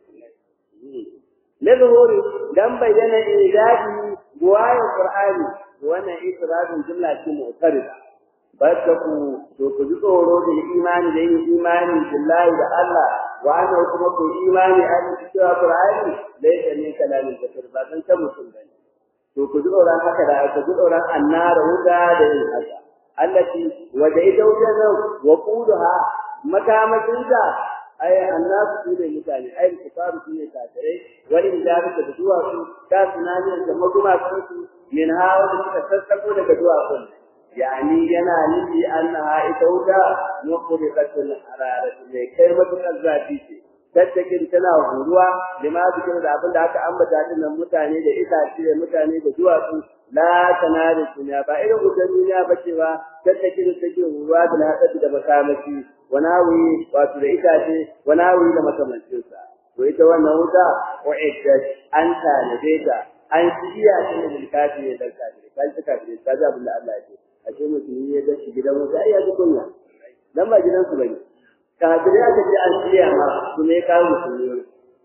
lidhuri dan bayyana idadi buwaye qur'ani wannan isra'in jumla ce mu'tarida battaku to ku ji tsoro da imani da yin imani billahi da Allah wa ana kuma ku imani a cikin qur'ani laysa ne kalamin kafir ba san ta mutum bane to ku ji tsoron haka da ku ji tsoron annara huda da yin haka allati wa da ita wajen nan wa quduha makamacinta ai annasu su ne mutane ai kufaru su ne kafirai wani ijabu da duwa su ka tunani da maguma su min hawa da suka sassako daga duwatsun yani yana nufi annaha ita wuta mukhriqatul hararati mai kai matukar zafi ce tattakin tana huruwa lima zikin da abin da aka ambata din nan mutane da itace da mutane da duwatsu la tanari dunya ba irin wutar duniya ba ce ba tattakin take huruwa da hadasi da makamashi wanawi wato da itace wanawi da makamancin sa to ita wannan wuta wa'iddat an tanade ta an shirya ta ne da kafiri da kafiri kai ta kafiri ta ga abin da Allah ya ce a ce mutum ya ga shi gidan wuta ai ya ji kunya dan ba gidan su bane kafirai aka ce an shirya ma su ne kawo musulmi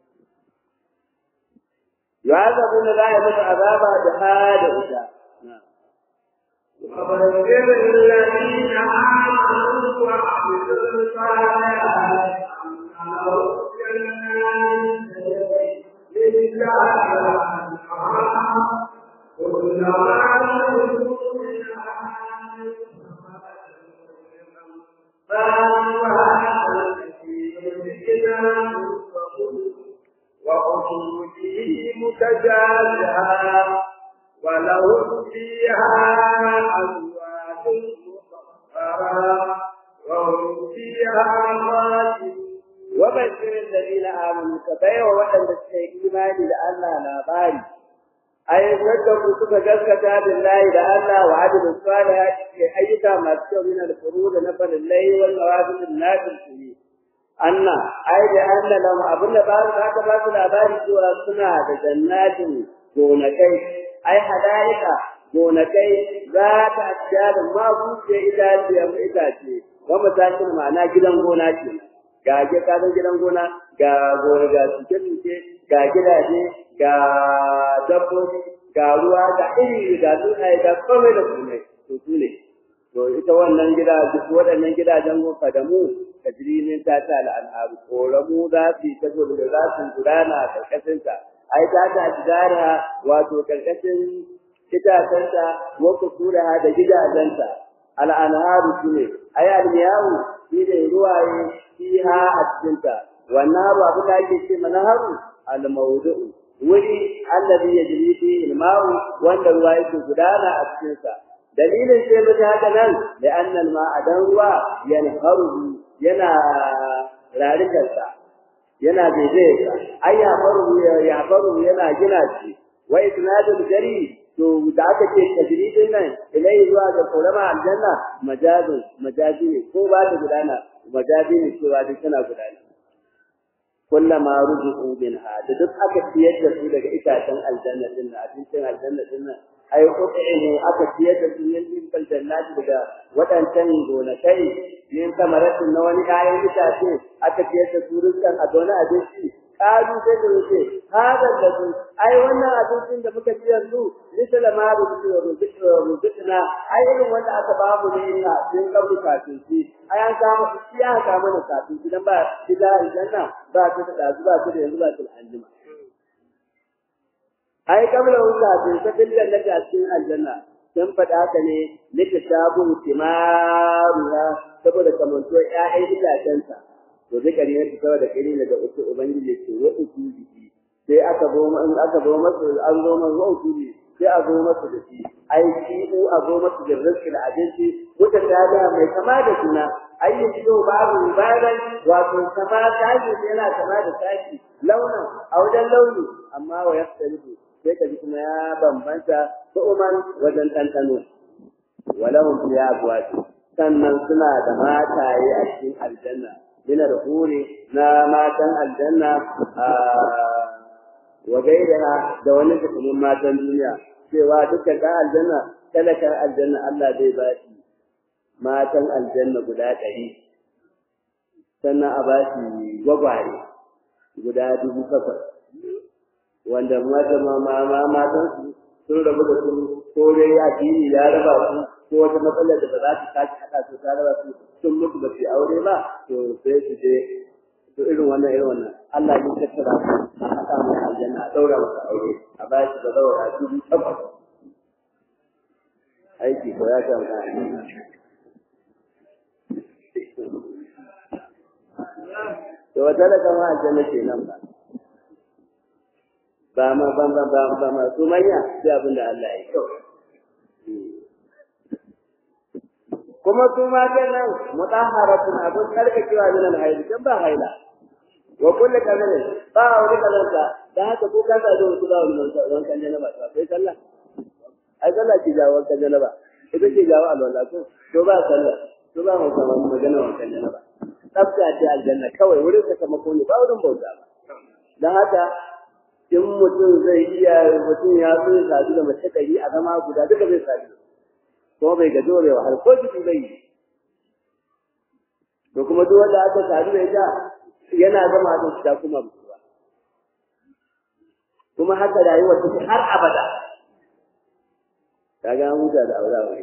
yu'azabu na za a musu azaba da hada wuta وبشر الذين آمنوا وعملوا الصالحات أن لهم جنات تجري من تحتها الأنهار كلما وخروجه متجازها ولهم فيها أزواج مطهرة وهم فيها خالدون وبشر الذين آمنوا كبير وحد الإيمان لأن لا باري أي صدقوا suka gaskata billahi da Allah wa adilus salih ke ayyuka masu kyau min al-furud na farillai wal nawafil nafil kuni anna ai da anna lam abun da ba za ka ba su labari cewa suna da jannatin gonakai ai hadaika gonakai za ta ajiyar ma buce itace amma itace wa matakin ma'ana gidan gona ce ga ge kadan gidan gona ga gona ga tuke ga gidaje ga dabbobi ga ruwa ga iri ga tsuntsaye ga komai da komai to su ne to ita wannan gida duk waɗannan gidajen gofa da mu tajrimin ta ta al'anharu koramu za su yi ta gudu da za su gudana a karkashinta ai ta ta gudana wato karkashin itacenta wa kusura da gidajenta al'anharu su ne ai almiyahu shi ne ruwaye fiha a cikinta wannan abu abu da ake ce mana haru al-mawdu'u wuri allazi yajri fi al-ma'u wanda ruwa yake gudana a cikin sa dalilin sai mutu haka nan da annal ma'adan ruwa yanharu yana rarikan sa yana daidai sa ai ya faru ya faru yana gina shi wa isnadul jari to da aka ce tajridin nan ilai zuwa ga korama aljanna majazun majazi ne ko ba ta gudana majazi ne cewa duk tana gudana kullama ruzuqu minha da duk aka ciyar da su daga itacen aljanna din nan abincin aljanna din nan ai qut'ihu aka ciyar da su yin bil jannati daga wadancan gonakai yin kamaratin na wani kayan itace aka ciyar da su rizqan a gona abinci kalu sai da wuce hada da su ai wannan abincin da muka ci yanzu misala ma ruzuqna ai irin wanda aka ba mu ne ina sun kabu kafin shi ai an samu shi ya ka mana kafin shi dan ba gida aljanna ba ta da dazu ba ta da yanzu ba ta anjima ai kabla wuta bin ta bil jannati a cikin aljanna dan faɗa haka ne litashabu timaruha saboda kamanto ƴaƴan itacenta to zikari ne saboda kiri daga uku ubangiji ce wa uku biki sai aka zo in aka zo masa an zo masa wa uku sai a zo masa da shi ai shi u a zo masa da rizqi da abinci wata tada mai kama da juna ai yi fito babu bayan wato kama tashi yana kama da tashi launin a wajen launi amma wa yaftarifu sai ka ji kuma ya bambanta ko umar wajen ɗanɗano walahum fiha azwaj sannan suna da mataye a cikin aljanna min al-huri na matan aljanna wa gairaha da wani cikin matan duniya cewa dukkan ɗan aljanna talakan aljanna Allah zai ba shi matan aljanna guda ɗari sannan a ba shi gwagware guda dubu takwas wanda mata ma matan su sun rabu da su ko dai ya dini ya raba su ko wata matsalar da ba za ta sake haɗa su ta raba su sun mutu ba su aure ba to sai su je to irin wannan irin wannan Allah ya tattara su a haɗa mai aljanna a ɗaura masa aure a ba shi da zaura dubu takwas aiki ko ya samu to wata da kama aljanna ke nan ba ba ma ba ma ba ba ma su manya sai abin da Allah ya kyau kuma su ma nan mutahharatun abun tsarkakewa min al-hayd kan ba haila wa kullu kazalin ba wani kazanta da haka ko ka sa da wasu ba wani wankan janaba to sai sallah ai sallah ki jawo wankan janaba ita ce jawo alwala ko to ba sallah to ba mu sama magana wankan janaba tsafta ce aljanna kawai wurin ka sama ko ne ba wurin bauta ba dan haka in mutum zai iya mutum ya zo ya sadu da mace ɗari a zama guda duka zai sadu kuma bai gaji bai wahal ko jiki bai yi to kuma duk wanda aka sadu da ita yana zama da ta kuma mutuwa kuma haka rayuwar take har abada kaga an huta da aure wai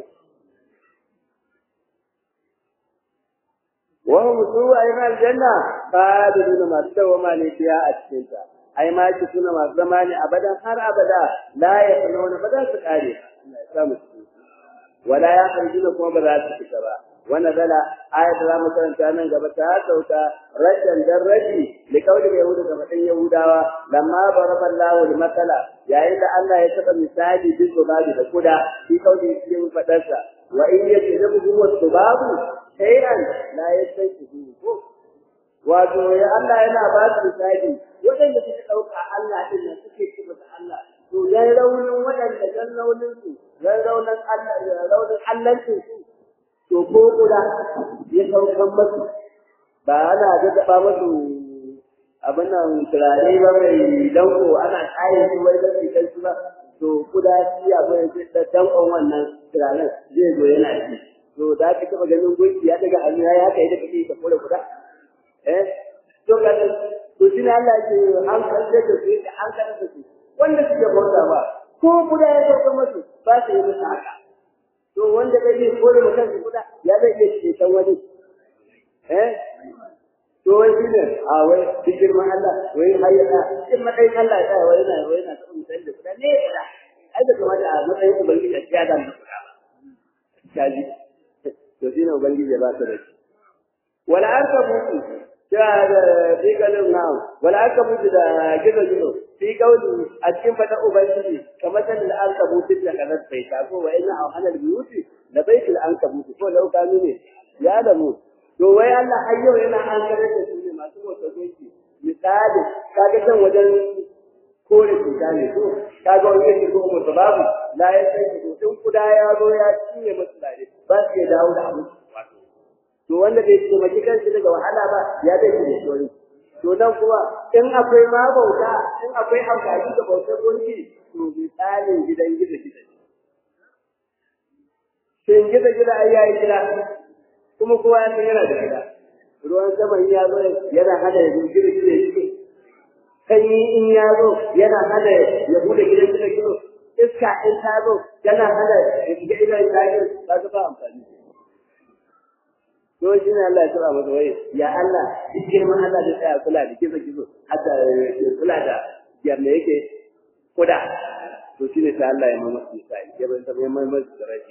wa hum su'a ila aljanna khaliduna ma dawama ne fiya a cikin ta ai ma ki suna masu zama ne abadan har abada la ya sanuna ba za su kare Allah ya samu wala ya kharjuna kuma ba za su fita ba wannan zala ayat da mu karanta nan gaba ta sauka rashan daraji li kauli yahuda da fadin yahudawa lamma baraballahu li masala yayin da Allah ya saka misali bin zubabi da kuda shi kauli cikin fadarsa wa in yajibu huwa subabu shay'an la yastayqihu ko wato ya Allah yana ba su misali waɗanda suka ɗauka Allah ɗin nan suke ce masa Allah to dan raunin waɗanda dan raunin su dan raunin Allah raunin Allah su to ko kula ya saukan masu ba ana daɗaɓa masu abin nan turare ba mai danko ana kayan su wai da kan su ba to kuda shi abin da dankon wannan turaren zai zo yana ci to da ka taɓa ganin gunki ya daga hannu ya kai da kake ka kore kuda eh to ka to shi ne Allah ke an kalle da su da an kalle da su wanda suke bauta ba ko kuda ya sauka musu ba su yi musu haka to wanda kai zai kore mutum su kuda ya zai iya ceton wani eh to wai shi ne a wai duk girman Allah wai hayyana cikin matsayin Allah ya wai na wai na taɓa mutane da kuda ne kuda ai da kamata a matsayin ubangiji a cikin adam da kuda ba kaji to shi ne ubangiji ya ba su da shi wala arkabu fi kalin na'am wala aka mutu da gizo gizo fi kauli a cikin fata ubangiji kamar da an kabutu da kanar bai ta ko wa ina au hanal biyuti da baitul an kabutu ko lau kanu ne ya da mu to wai Allah har yau yana an kare da su ne masu wata goki misali kaga kan wajen kore cuta ne ko kaga wani yake ko mu babu la ya sai ko tun kuda ya zo ya cinye musu dare ba su ya dawo da abu to wanda bai taimaki kansa daga wahala ba ya zai ne tori to nan kuma in akwai ma bauta in akwai amfani da bautar gonki to misalin gidan gida gida shin gida gida ai yayi gida kuma kowa ya san yana da gida ruwan sama in ya zo yana hada ya gida gida yake sanyi in ya zo yana hada ya bude gidan gida gida iska in ta zo yana hada ya shiga gidan gida ba ta ba amfani to shi ne Allah ya tura masa wai ya Allah duk girman Allah da tsaya kula da kizo kizo hatta kula da yadda yake kuda to shi ne sai Allah ya mama su sai ya bai sai mai mai da rashi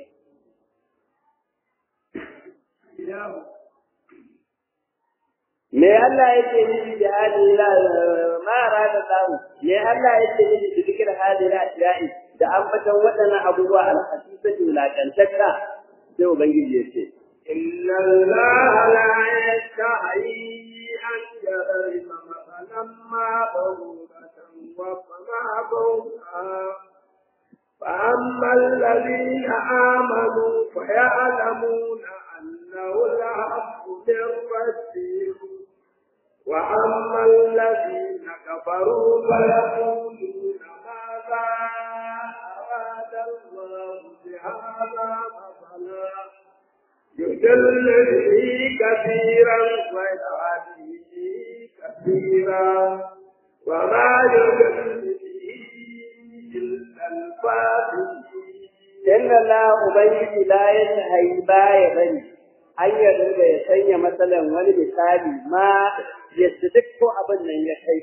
me Allah yake nufi da hadi la ma rada tahu me Allah yake nufi da zikir hadi la ilahi da ambatan waɗannan abubuwa al-hasisati wulaƙantacca sai ubangiji ya ce إن الله لا يستحيي أن يضرب مثلا ما بعوضة وما فوقها فأما الذين آمنوا فيعلمون أنه الحق من ربهم وأما الذين كفروا فيقولون ماذا أراد الله بهذا مثلا يدل به كثيرا ويهدي كثيرا وما يدل به إلا الفاسقين إن الله أبيد لا يتهي باي بني an yarda ya sanya matsalan wani misali ma yadda duk ko abin nan ya kai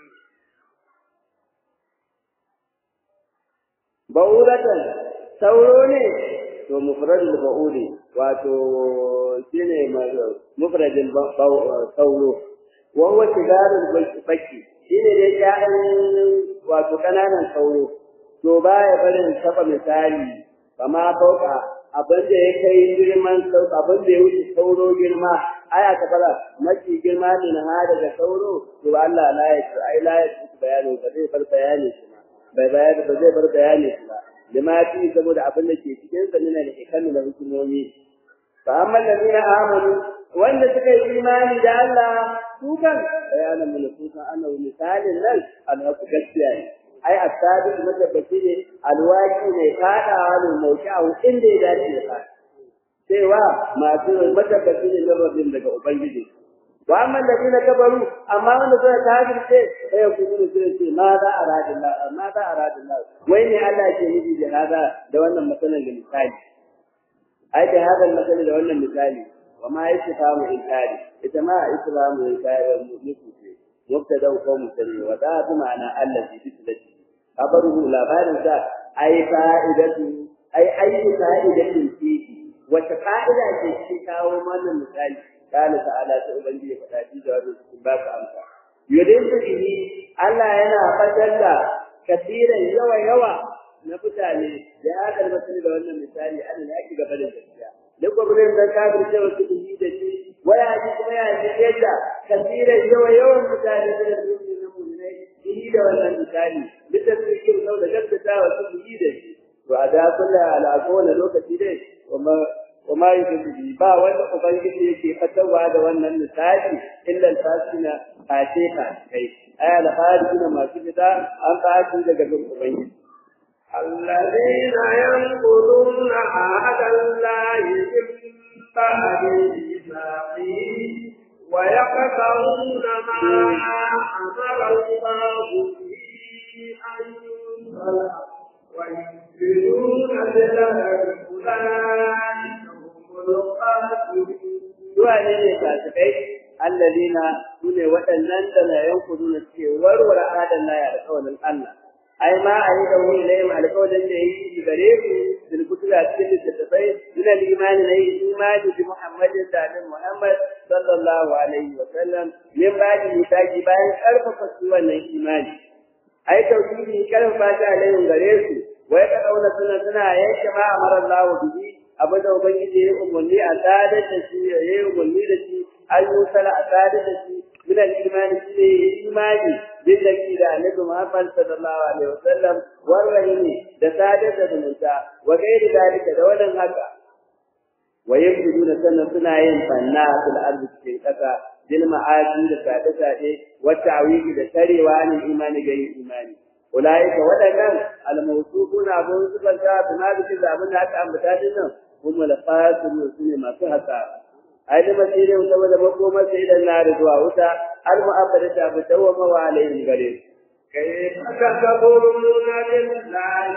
ba'udatan sauro ne to mufradul ba'udi wato shine mufradul sauro wa huwa tigarul baki shine dai ƴaƴan wato kananan sauro to baya barin taba misali kama fauka abin da ya kai girman abin da ya wuce sauro girma aya ta fara mafi girma ne na daga sauro to Allah la ya ai la ya bayani ba zai bar bayani shi ba bai bayani ba zai bar bayani shi ba lima fi saboda abin da ke cikin sa ne da hikami da hukumomi fa amma alladhina amanu wanda suka yi imani da Allah su kan bayanan mun su kan annabi misalin nan alhaqu gaskiya ne ai asabi matabbaci ne alwaki ne fadawa ne mauki'u inda ya dace da fada cewa masu matabbaci ne na rabin daga ubangiji wa amma alladhina kabaru amma wanda suka kafirce sai ku gudu sai ce ma za a radin Allah ma za a radin Allah wai ne Allah ke nufi da hada da wannan matsalar da misali ai da hada matsalar da wannan misali wa ma yasfamu inkari ita ma islamu inkari mutu ce mubtada ko mutane wa da bi ma'ana allazi bislati kabaru labarin sa ai fa'idatu ai ayi fa'idatin fihi wata fa'ida ce shi kawo mana misali قال تعالى تؤمن فدادي جواب باك أمسا يدين به الله ينا فجل كثيرا يوى يوى نفتاني لهذا المثل ده وانا مثالي أنا لأكي قبل الجزية لكم بلين ذكابر سوى سبه دشي ويأتي كما يأتي يجا كثيرا يوى يوى مثالي من المؤمنين المؤمنين به ده وانا مثالي لتسويكم سوى جبتا وسبه دشي وعدا كلها على أقول لوكتي دي وما وما يجب با wanda ubangiji yake fatawa da wannan misali illa al-fasina fatiha kai ay al-kharijina masu fita an fati daga gurin ubangiji الذين ينقضون عهد الله من بعد ميثاقه ويقطعون ما أمر الله به أن ينزل ويفسدون بالأرض أولئك Zuwa ne ne fasikai allazina sune waɗannan da la yankuduna suke warware adan na alƙawarin Allah. Ai ma a yi da wuri ilayhim alƙawarin da yi gare su bil kutula cikin littattafai suna limani na yi imani bi Muhammadin da annabi Muhammad sallallahu alaihi wa sallam min ba'di mitaki bayan karfafa su wannan imani. Ai tauhidi karfafa shi alaihim gare su wai ka dauna suna suna yanke ma amara Allah bihi abin da Ubangiji ya umarni a sadar da shi ya yi umarni da shi an yi sala a sadar da shi min al-imani shi ne imani bin da da Annabi Muhammad sallallahu alaihi wasallam warrahimi da sadar da zumunta wa gairi dalika da wannan haka wa yabduna sannan suna yin fanna fil ardi cikin kasa bil ma'asi da sade sade wa ta'widi da tarewa ne imani ga imani ulaika wadannan al-mawsufuna abun sifanta bima bi zabun da aka ambata dinnan kuma da fasiru su ne masu hasa ai da masire wuta da makomar sai da na da zuwa wuta har mu abada ta bi dawama wa alayhi gare كيف تكفرون بالله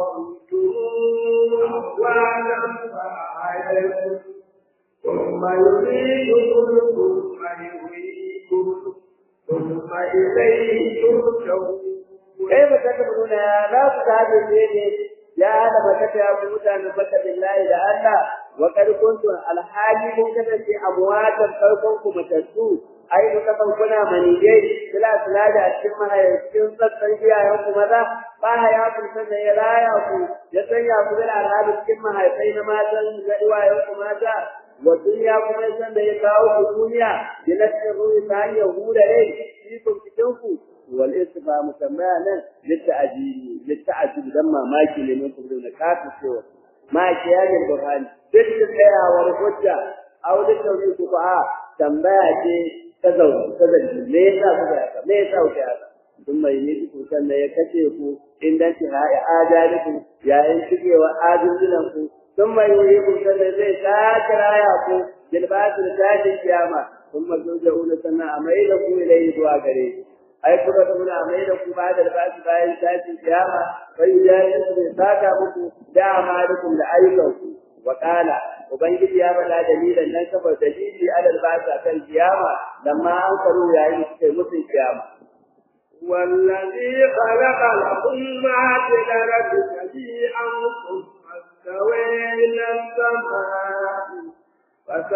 وكنتم أمواتا فأحييكم ثم يميتكم ثم يحييكم ثم إليه ترجعون كيف تكفرون لا تكافرون ya hada makata ya ku mutanen baka billahi da Allah wa kad kuntum alhali mun kasance amwatan farkon ku matattu ai ku kasan kuna manije sila sila da cikin mahaifin sassan iyayen ku maza ba ya ku sanin ya raya ku ya sanya ku da alhali cikin mahaifai na matan da iyayen ku mata wa duniya kuma san da ya kawo ku duniya ya nace ruhi ta hanyar huda rai shi ku cikin ku والاسم مسمانا للتعجيل للتعجب لما ما كي لمن تقولون كافر سوى ما كيان البرهان تلك ورفجة أو للتوحيد فقهاء تنباك تزوج تزوج ليس هذا ليس هذا ثم يميتكم سنة يكتئكم عند انتهاء آجالكم يا انتقي وآجلكم ثم يريكم سنة زي ساكر آياكم جلبات رسالة القيامة ثم ترجعون سنة أميلكم إليه دعا قريب ai kuma da muna mai da ku ba da basu bayan tashi kiyama bai ya yi ne saka muku da amalikum da ayyukan ku wa qala ubangiji ya bada dalilan nan saboda dalili alal basa kan kiyama lamma an karu yayin suke mutun kiyama والذي خلق لكم ما في الأرض جميعا ثم استوى إلى السماء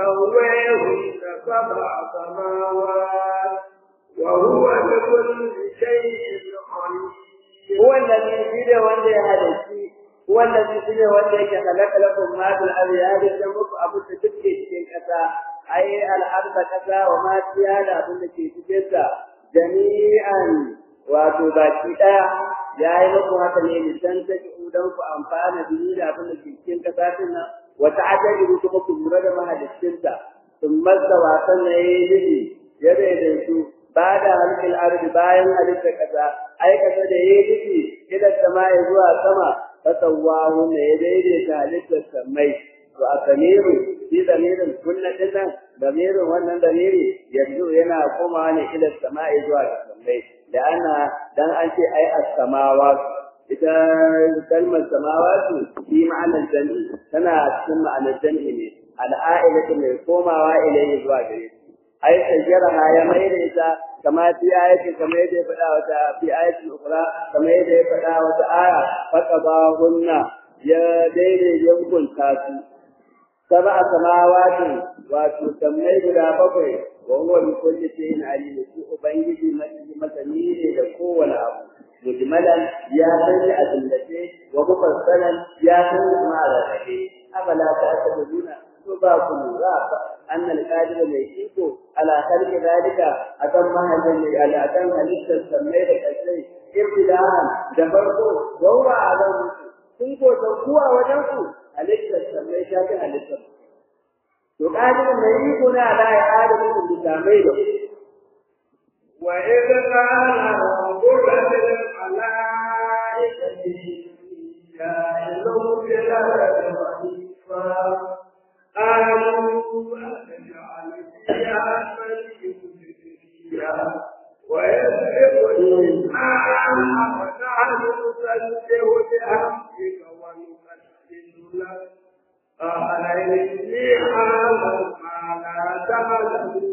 فسويهن سبع سماوات وهو بكل shine wanda yake halaka lakum ma bil ardi ya da muku abu da duk ke cikin kasa ai al arda kasa wa ma fiya da abin da ke cikin ta jami'an wato baki daya ya yi muku haka ne lisan ta ki udan ku amfana da da abin da ke cikin kasa din nan wa ta'ajabu kuma ku lura da mahaliccin ta sun mazda wasan ne yi ya daidaitu ba da halkil ardi bayan halitta kasa ai kasa da yi nufi idan sama ya zuwa sama fasawahu ne ya daidaita halittar samai to a damiru shi damirin kunna dinnan damirin wannan damiri yanzu yana komawa ne ila sama'i zuwa ga samai da ana dan an ce ai as-samawa ita kalmar samawatu shi ma'anar jami'i tana cikin ma'anar jami'i ne al'a'ilatu mai komawa ilayhi zuwa gare shi ai sajjaraha ya mai da ita kama fi ayati kama yadda ya faɗa wata fi ayati ukra kama yadda ya faɗa wata aya faqabahunna ya daidai ya hukunta su sab'a samawati wato sammai guda bakwai wa huwa bi kulli shay'in alim shi ubangiji masani ne da kowane abu mujmalan ya sani a tallace wa mufassalan ya sani kuma a rarrabe afala ta'taduna to ba ku lura ba annal qadir mai iko ala khalqi zalika akan mahallin ne ala akan halittar sammai da kasai ibtidahan da farko wa huwa alam kun ko san kuwa wajen ku halittar sammai ta ga halittar to qadir mai iko ne ala ya adamu da samai da وإذ قال ربك للملائكة جاعل في الأرض خليفة قالوا أتجعل فيها من يفسد فيها ويسرق الدماء ونحن نسبح بحمدك ونقدس لك قال إني أعلم ما لا تعلمون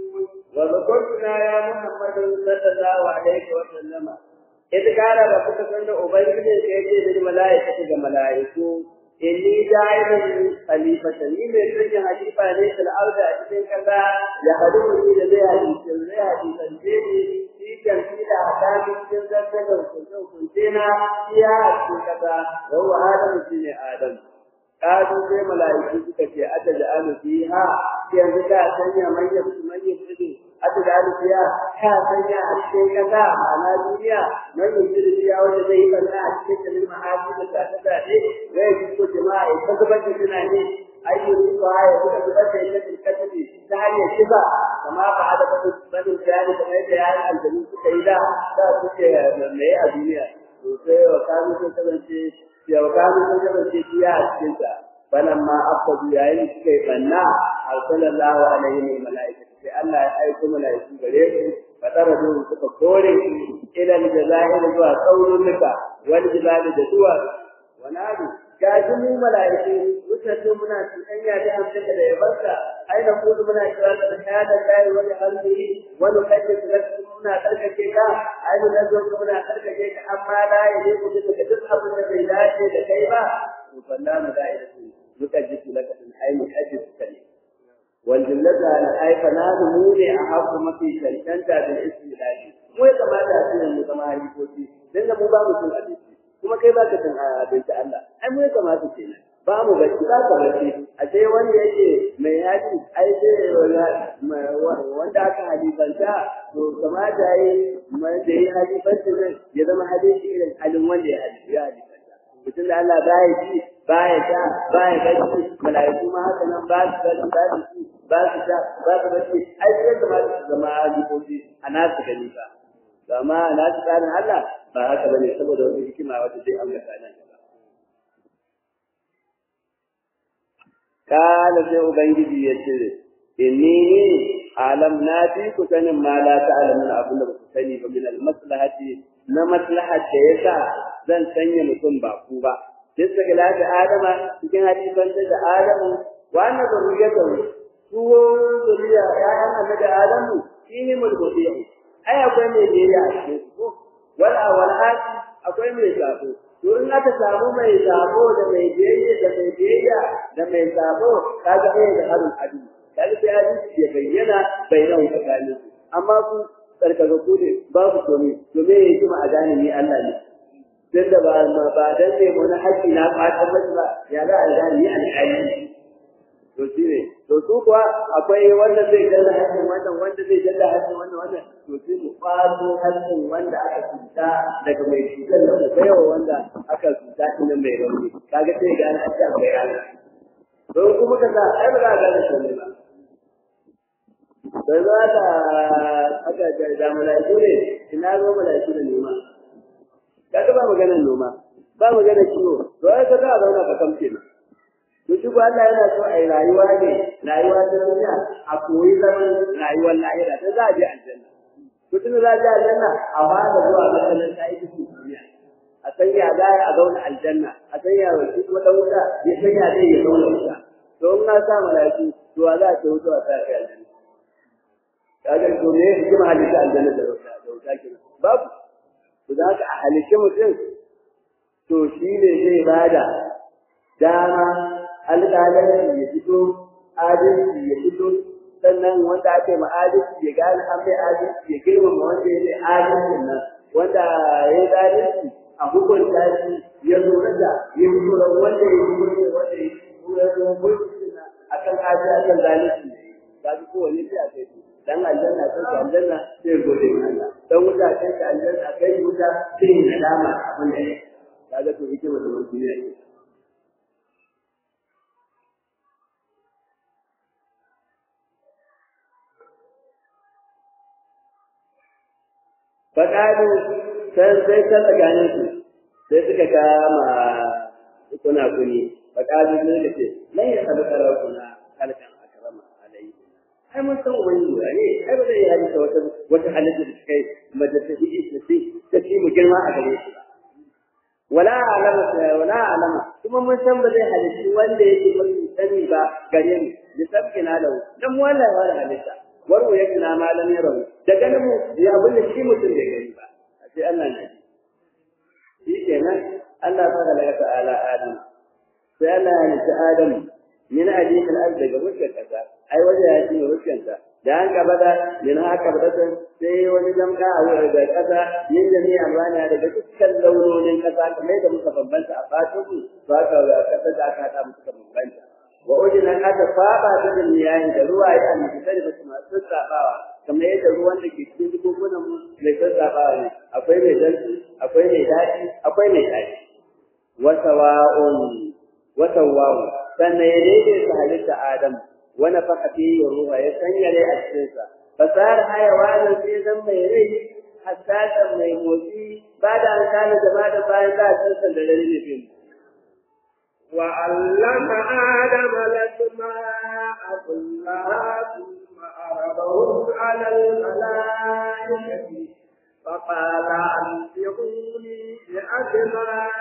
وذكرنا يا محمد صلى الله عليه وسلم إذ قال ربك سند أبيك كيف للملائكة كملائكة inni ja'ilun khalifatan ni mai sanya halifa ne fil ardi a cikin kasa ya hadu ni da zai halifa zai halifa ne shi kan shi da hadamin cikin zarta da hukunce na iya a cikin kasa wa huwa adamu shine adam kadu sai mala'iku suka ce ataj'alu fiha yanzu ka sanya manyan manyan fidi ataj'alu fiha ka sanya a cikin kasa ma'ana duniya manyan fidi fiha wanda zai yi banna a cikin kalin ma'aji da ta ta ne zai yi ko jama'a ya ta zubar da tunani ayyukan su ha ya zuba zubar da ita cikin kasafi ta hanyar shiga kama ba a da banin bayani kamar yadda ya yi aljanu suka yi da da suke mai a duniya to sai wa kamun sun kasance ya wakanu sun kasance biya a cikin ta falamma afsadu yayin suka yi banna arsalallahu alaihi wa malaikatu sai Allah ya aiko malaiku gare su fadara da suka kore ila aljazair zuwa qaulunka wal jibali da duwa wanadu gaji mu malaiku mutane muna tsanya da amsaka da yabarka aina kudu muna kira da hada kai wani halli wani kace da muna karkace ka aina da zo muna karkace ka amma la yaje ku da duk abin da bai dace da kai ba to falla mu da'iratu nukajjisu laka in ay nukajjisu kali wal jumlatu ala ay fanadu mu ne a haku mafi cancanta da istilahi mu ya kamata a cikin mu zama halifofi dan da mu ba mu cin abinci kuma kai ba ka cin abinci Allah ai mu ya kamata ce ba mu bacci ba ka bacci a sai wanda yake mai haji ai sai wanda aka halifanta to kamata yi da yi halifanci nan ya zama hadisi irin halin wanda ya halifanta mutum da Allah ba ya ci ba ya sha ba ya bacci mala'iku ma haka nan ba su bacci ba su ci ba su sha ba su bacci ai sai kamata su zama halifofi a nasu gani ba amma a nasu tsarin Allah ba haka bane saboda wata hikima wata zai ambata nan kala sai ubangiji ya ce inni ni alam na fi ku sanin ma la ta'lamun abin da ba ku sani ba min al maslahati na maslahat da yasa zan sanya mutum ba ku ba sai daga lafi adama cikin hadisan da adamu wa anna zuriyatahu su zuriya ya'yan annabi adamu shine mulkudiyu ai akwai mai biyayya a cikin su wal awal akwai mai sabo to in aka samu mai sabo da mai biyayya da mai biyayya da mai sabo kaga ai da harin adu kaga sai hadisi ya bayyana bainahu tsakanin su amma ku tsarkaka ku ne babu komai to me yake ma a gane ni Allah ne dan da ba ba dan ne mun haƙi na fatan mashi ba ya za a gani alƙali to shi ne to su kuwa akwai wanda zai dalla haƙin wannan wanda zai dalla haƙin wannan wannan to sai mu kwato haƙin wanda aka cuta daga mai cutar da mu baiwa wanda aka cuta shi nan mai rauni kaga sai ga an ce akwai ana don kuma ka sa ai ba za ka gane shi ba sai za ka aka da da malaiku ne ina zo malaiku da noma kaga ba maganar noma ba maganar kiwo to ai ka za a zauna ka kamce na to shi ko Allah yana so a yi rayuwa ne rayuwa ta duniya a koyi zaman rayuwar lahira ta za a je aljanna to tun za a je aljanna a fara zuwa makaranta ita ce duniya a sanya za a zauna aljanna a sanya wa shi kuma dan wuta ya sanya zai ya zauna wuta to in na sa malaiku to za a ce wuta a sa ka aljanna kaga to me hikima halitta aljanna da wuta da wuta kenan babu to da haka a halitta mutum to shi ne zai bada dama alƙalanci ya fito adalci ya fito sannan wanda ake ma adalci ya gane an mai adalci ya girmama wanda ya mai adalcin nan wanda ya yi adalci a hukunta shi ya lura da ya lura wanda ya yi mulki wanda ya lura da mulki nan akan adalci akan zalunci ga su kowane sai a kai dan aljanna sai ka aljanna sai gode ma Allah dan wuta sai ka aljanna kai wuta sai nadama abin da ya kaga to hikima da mulki ne faƙaɗu sai sai ta tsakanin su sai suka kama kuna kuni faƙaɗu ne da ce nan ya sabu karar kuna halkan akrama alayhi ai mun san wani ne ai ba zai yi halitta wata wata halitta da kai madrasa shi ta ce ta ce mu girma a gare shi ba wala alama wala alama kuma mun san ba zai halitta wanda yake mun sani ba gare mu da sabkina lahu dan wallahi wala halitta warwa yake na malam ya rawu da ganin mu ya abin da shi mutum da gani ba a ce Allah ne shi kenan Allah ta da daga ta'ala Adam sai Allah ya nufi Adam min hadith al-ard daga mushkil kasa ai waje ya ci mushkil ta da an gaba da min haka ba sai wani jamka a wurin da kasa yin jami'i amana daga dukkan launonin kasa kamar da muka bambanta a fatan mu ba ka kasa da aka hada muka bambanta wa ujina aka saba da duniyayi da ruwa ya annabi da su masu sabawa kamar yadda ruwan da ke cikin dubunan mu mai sassabawa ne akwai mai dalci akwai mai daɗi akwai mai daɗi wa sawa'un wa sawa'un sannan ya daidaita halitta adam wa nafaka fihi ruha ya sanya rai a cikin sa fasar hayawanin sai zan mai rai hassasa mai motsi ba da an kana da ba da bayan da san da rai ne وعلم آدم الأسماء كلها ثم عرضهم على الملائكة فقال أنبئوني بأسماء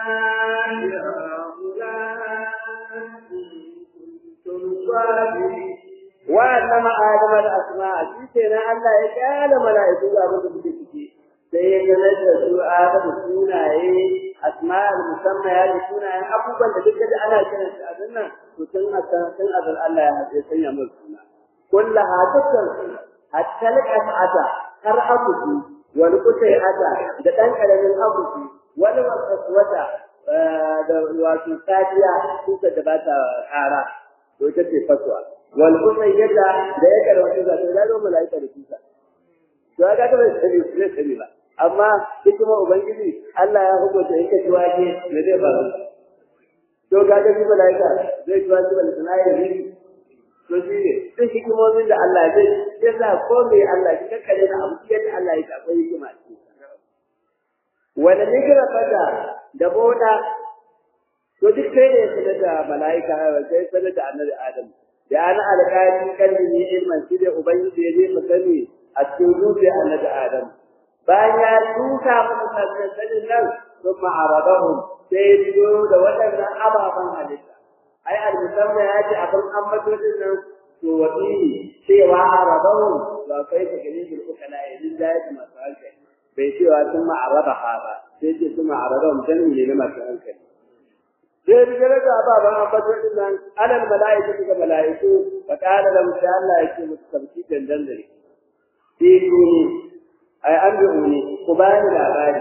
هؤلاء إن كنتم صادقين وعلم آدم الأسماء شيء الله يجعل ملائكة أبو بكي sai ya sanar da su Adamu sunaye asma'ul musamman ya da sunayen abubuwan da duka da ana kiran su a nan to tun a tun azal Allah ya haɗe sanya musu suna kullaha dukkan su hatta al-qas'ata har akuti wal qutayata da dan karamin akuti wal waswata da wato sadiya kuka da ba ta ƙara to ita ce fatwa wal qutayata da ya karwata da da zo malaika da kuka to ga ta bai sani sai sani ba amma hikima ubangiji Allah ya hukunta yake cewa ke me zai faru to ga da shi malaika zai cewa shi bala sanayi ne to shi ne duk hikimomin da Allah zai yasa ko me Allah shi kakkare na abu yadda Allah ya akwai hikima ce wanda ne kira fada da boda to duk sai ne sanar da malaika sai sanar da annabi Adam da ana alƙali kalli ne ilman shi da ubangiji ya je mu sani a cikin zuciya annabi Adam bayan ya tuka musu sanin nan sun ma'aradahum sai biyo da waɗannan ababen halitta ai al-musamman ya ce abin ambatocin nan to wani cewa aradahum ba kai ta gani bil ukala idan da yake masu hankali bai cewa sun ma'aradaha ba sai ce sun ma'aradahum jami'i ne na masu hankali sai da gare da ababen ambatocin nan alal mala'iku ga mala'iku fa kana da mutum Allah yake musu tabbaci dandan dare sai ni ai an bi ni ku bani labari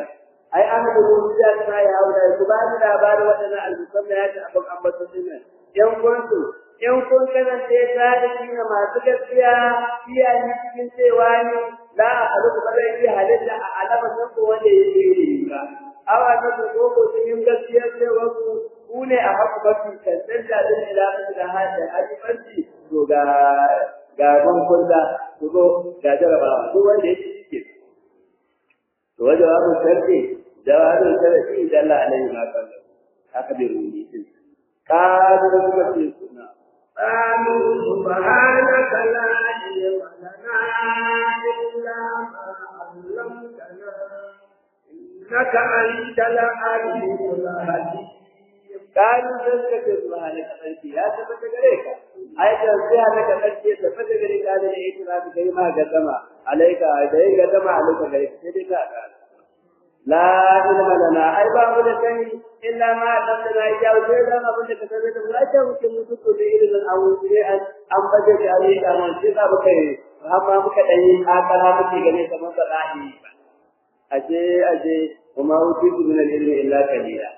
ai an da rubuta ta ya haura ku ba ni labarin waɗannan almusamma ya ta abin ambaton dinnan yan kuntu in kun kasance sadiki na masu gaskiya iya ni cikin cewa ni la a haluku ba zai iya halitta a alaman nan ko wanda ya ce ne ba awa na ku ko ko cikin gaskiya cewa ku ku ne a haku ba su kancan da zai ila musu da hajji hajjibanci to ga ga gon kulla to go ga jarabawa duk wanda ya ci cike to wajen wabu sarki jawabin sarki da Allah alaihi ma kallahu haka bai rubuci din ka da kuma ce suna قالوا سبحانك لا علم لنا إلا ما علمتنا إنك أنت العليم الحكيم قالوا ذلك سبحانك أنت يا تفت غريك أي تنسيها لك أنت تفت غريك هذا الإعتراف كيما قدم عليك أي قدم عليك غريك سيدك لا علم لنا أي باب لكي إلا ما علمتنا إياه وسيدا ما كنت كتبت ولا تمكن من تكون إلى أو شيئا أم بدك عليك أم شيئا بكي فهم مك أي آكلا مك غني كما تلاهي أجي أجي وما أوتيت من العلم إلا قليلا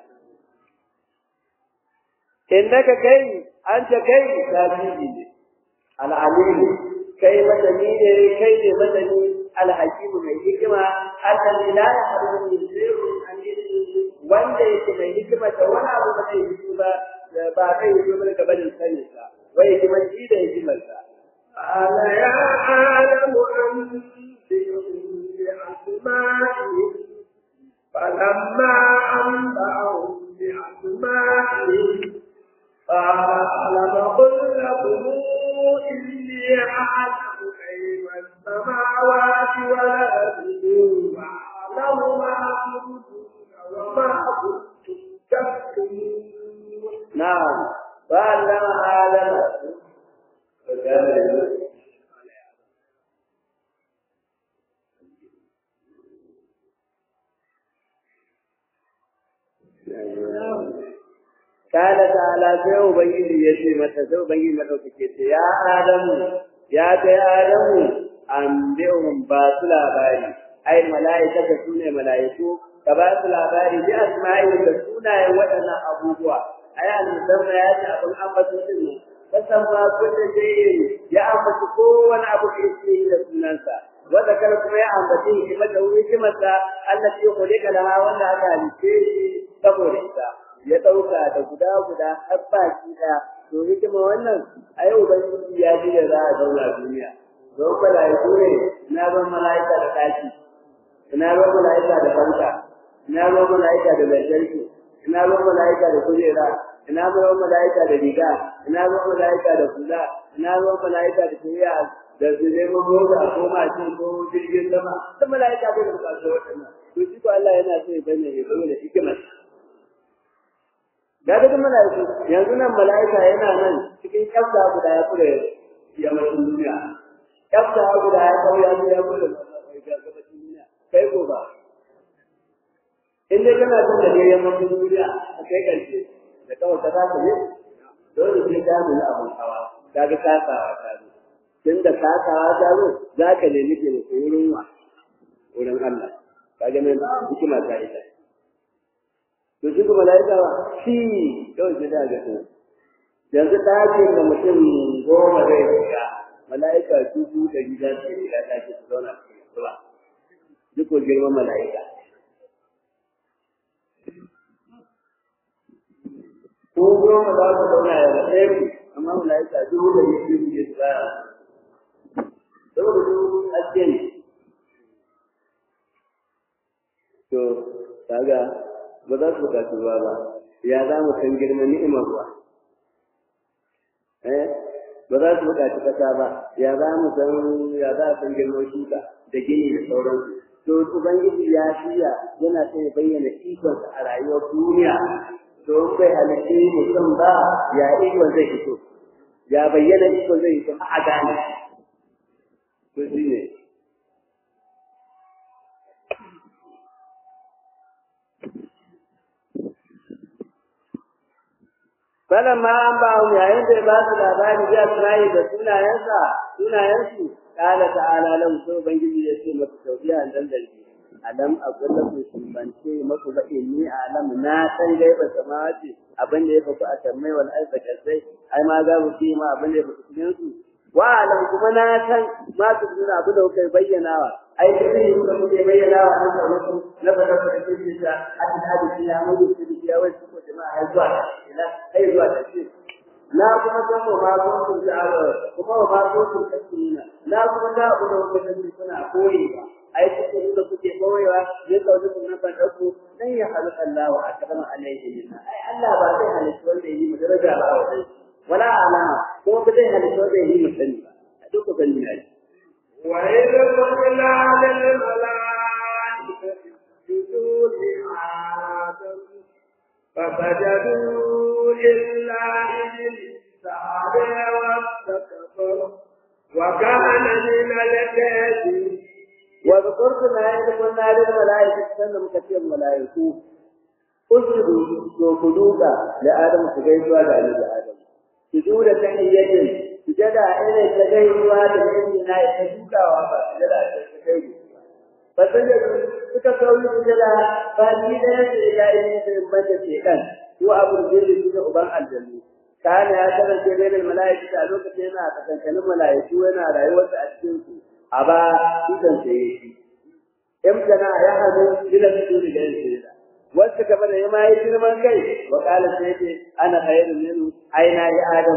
إنك كي أنت كي تابعي العليم كي مدني كي مدني الحكيم من الحكمة الذي لا يحرم من شيء عن wanda yake mai hikima da wani abu ba zai yi ba ba zai yi ba daga barin sanin sa wai hikimar shi da hikimar sa قال يا عالم أنبئهم بأسمائهم فلما أنبأهم بأسمائهم قال ألم قل لكم إني أعلم غيب السماوات والأرض وأعلم ما كنتم وما كنتم تكتمون نعم فعلم آدم قال تعالى sai ubangiji ya ce mata sai ubangiji madaukake ce ya adamu ya kai adamu an bihum ba su labari ai mala'ikata su ne mala'iku ka ba su labari bi asma'i da sunayen waɗannan abubuwa ai al-musamma ya ce abin ambato din ne kasan ba kullu shay'in ya ambaci kowane abu da yake da sunansa wanda kar kuma ya ambaci hikimar da hikimarsa Allah ya khulika da wanda aka halice shi saboda ita ya dauka da guda guda har baki da to hikima wannan a yau ubangiji ya ji da za a zauna duniya don mala'iku ne na ban mala'ika da taki ina ban mala'ika da fanka ina ban mala'ika da lantarki ina ban mala'ika da kujera ina ban mala'ika da riga ina ban mala'ika da kula ina ban mala'ika da tafiya da su neman mota ko mashin ko jirgin sama duk mala'ika bai da bukatar waɗannan to shi ko Allah yana so ya bayyana ya zama da hikimar da daga mala'iku yanzu nan mala'ika yana nan cikin kyafta guda ya kure yammacin duniya kyafta guda ya kawo ya ya kure gabacin duniya kai ko ba in dai kana son da ne yammacin duniya a kai karshe da kawai ka za ka yi dole sai ka nuna abin hawa ka ga kasawa ta zo tun da kasawa ta zo za ka nemi taimako wurin wa wurin Allah ka ga nan hikima ta ita to shi kuma malaika ba shi kawai sai da ga su yanzu ɗakin da mutum goma zai shiga malaika dubu da gida su shiga ɗakin su zauna cikin suba duk ko girman malaika ko goma za su zauna ya da ɗaya ku amma malaika dubu da gida su shiga su tsaya saboda su aske ne to kaga ba za su buƙaci ruwa ba ya za mu san girman ni'imar ruwa eh ba za su buƙaci ƙasa ba ya za mu san ya za a san girman shuka da gini da sauransu to ubangiji ya shirya yana son ya bayyana ikonsa a rayuwar duniya to in bai halitta mutum ba ya ikon zai fito ya bayyana ikon zai fito a gane to shi ne falamma an ba mu yayin da ba su labari da sunaye da sunayensa sunayensu kala ta'ala lahu sai ubangiji ya ce masa taubiya dan dalili alam aqul lakum shubance maku ba inni alam na san gaiba samawati abin da ya faku a sammai wal ardi kasai ai ma za mu fi ma abin da ya faku cikin su wa alam kuma na san ma su duna abin da kuka bayyana wa ai duk ne kuka kuke bayyana wa an sa muku na fara da cikin ta a cikin hadisi ya mu da cikin ya wai ko jama'a ai zuwa ila ai zuwa ta ce na kuma san wa ma kun ta'ala kuma wa ma kun tasmina na kuma da abu da kuka sani kuna koyewa ai kuke da kuke koyewa ya kawo kun nan ban dauko dan ya halaka Allah wa akrama alaihi minna ai Allah ba zai halitta wanda yi mu daraja ba wa wala alama kuma ba zai halitta wanda yi mu sani ba a duk ku sani ne wa idza qulna lil malaikati isjudu li adam فسجدوا إلا إبليس أبى واستكبر وكان من الكافرين وذكرت ما يقول نار الملائكة سنة مكتير الملائكة اسجدوا سجودوك لآدم سجيدوا لآدم آدم سجود تحية سجد إلى سجيدوا لآدم سجود وفا سجد سجيدوا فسجدوا suka kauri sujada ba ni da yake ya yi da mata shekan ko abu da yake da uban aljannu kana ya kasance bayan mala'iku a lokacin yana tsakankanin mala'iku yana rayuwarsa a cikin su a ba idan sai yake imtana ya hadu ila sujudi da yake wasu gaba da yama yi girman kai wa kala sai yake ana khairun minhu aina ya adam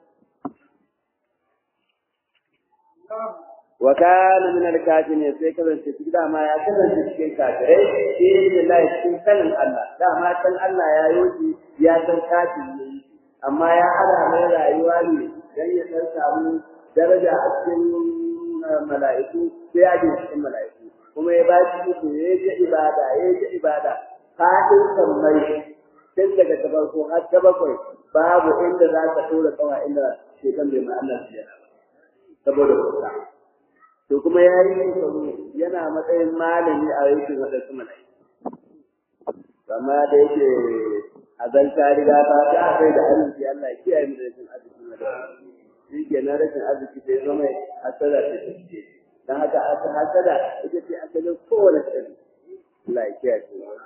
wa kana min al-kafirin sai kasance cikin dama ya kasance cikin kafirai sai Allah cikin sanin Allah dama san Allah ya yi ya san kafiri ne amma ya hada mai rayuwa ne dan ya san samu daraja a cikin mala'iku sai ya ji cikin mala'iku kuma ya ba shi su ya ji ibada ya ji ibada fadin sammai tun daga ta farko har ta bakwai babu inda za ka tura kawa inda shekan bai ma Allah ya saboda kusa to kuma ya yi shekaru yana matsayin malami a yankin waɗansu malai amma da yake a zanta riga ta ta kai da arziki Allah ya kiyaye mu da rashin arziki na da shi ke na rashin arziki sai zama hasada ta tafiye dan haka aka hasada ita ce asalin kowane tsari Allah ya kiyaye mu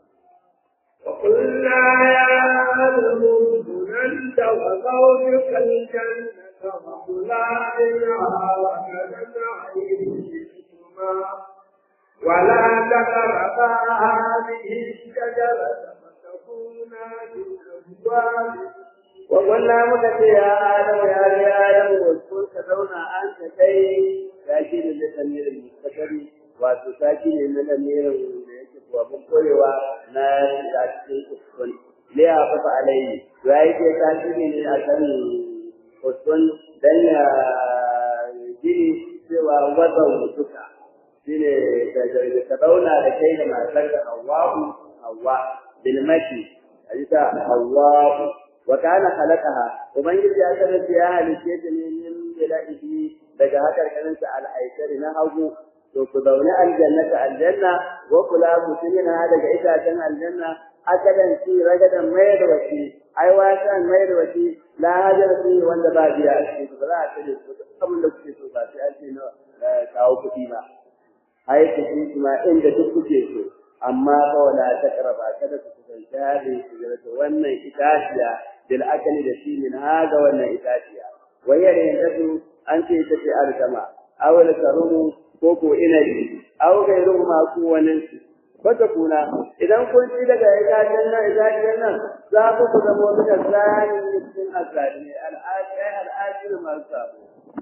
وقلنا يا آدم اسكن أنت وزوجك الجنة وكلا منها وكلا عينهما ولا تقربا هذه الشجرة فتكونا من الظالمين وقلنا مكة يا آدم يا يا آدم واذكر كذونا أنت كي تأكيد لتمير المستقبل وتساكن من أمير وابن قويوا ناس تأكيد أسكن ليه أقف عليه وأيدي تأكيد من أسن أسكن دن جيني سوى وضع وسكا shine da ka zauna da kai da matarka Hawwa'u Hawwa bil maki ajita Hawwa'u wa kana khalaqaha ubangiji ya kasance ya halice ta ne min bilahi daga hakar kaninsa al-aisari na hagu to ku zaune aljannata aljanna wa kula mutumina daga itacen aljanna akadan ci ragadan mai da wasi ai wasan mai da wasi la hajar fi wanda ba biya a cikin ba za a tare su abin da kuke so ba sai an ce na kawo kuɗi ba ai ku ci ma inda duk kuke so amma fa wala takraba kada ku kusanci hadin shigarata wannan itaciya bil akali da shi min haga wannan itaciya wayar yanzu an ce ita ce alkama awal karumu ko ko inabi aw gairu ma ku wannan wata kuna idan kun ci daga itacen nan itacen nan za ku ku zama wani da zani cikin azali al'adi al'adi masu sabo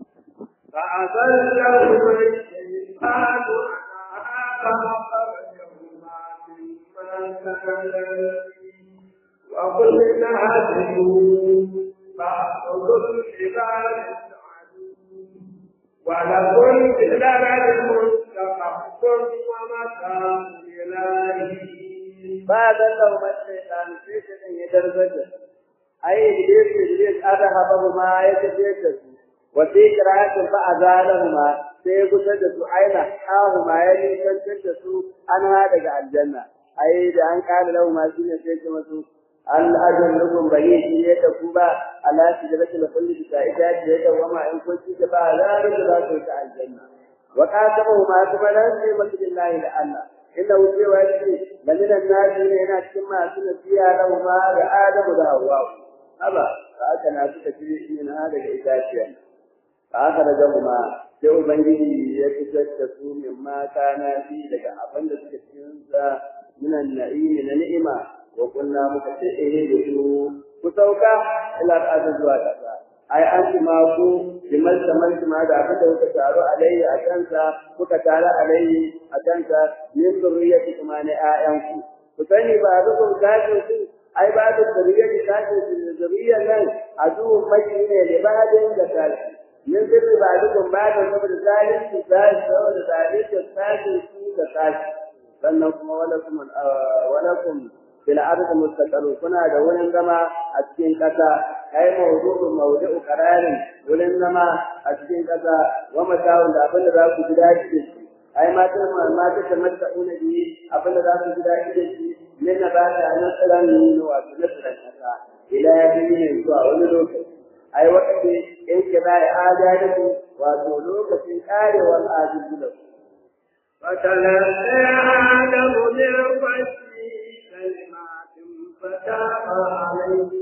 فأضلهما الشيطان فأخرجهما مما كانا وقلنا اهدوا فأخذوا الحبال ولكم في الأرض مستقر ومتاع إلهي ba zan lau mace dan sai shi din ya darbaje ai iblis iblis ada hababu ma ya tafi da su wa fi qira'atin fa azalahuma sai ya gusar da su aina hahu ma ya nisantar da su an ha daga aljanna ai da an kala lahu ma shine sai ce masu al ajal lakum bayi shi ya tafi ba ala sidratil khuldi ta ita ce da wama in kun ci ba za da za ku ta aljanna wa qatabahu ma kuma dan sai masu billahi da Allah inda wuce wa shi da minan nasi ne yana cikin masu nasiya da ma da Adamu da Hawwa haba ka aka na suka ci shi na daga itaciya ka aka daga kuma sai ubangiji ya fitar da su min mata na fi daga abin da suka cikin sa minan na'imi na ni'ima wa kunna muka ce eh da su ku sauka ila ƙasa zuwa ƙasa ai an ci ma ku liman saman ma da abin da kuka taru alayhi a kansa kuka taru alayhi a kansa min zurriyati kuma ne ƴaƴanku ku sani ba rukun kafin su ai ba da zurriyati kafin su da zurriyan nan a zuwan maki ne da badin da kashi min zurri ba rukun ba da saboda zalunci zalunci saboda zalunci kafin su da kashi sannan kuma walakum walakum fil ardi mustaqarrun kuna da wurin zama a cikin ƙasa ai mawdu'u mawdu'u qararin wurin zama a cikin ƙasa wa mata'un da abin da za ku ji daɗi da shi ai mata ma ta tamatta'una bi abin da za ku ji daɗi da shi min na ba ta nan tsaran ne wato na tsaran ƙasa ila ne zuwa wani lokaci ai wakati in kira ya adalci wato lokacin karewar adalci da فتلقى آدم من ربه كلمات فتاب عليه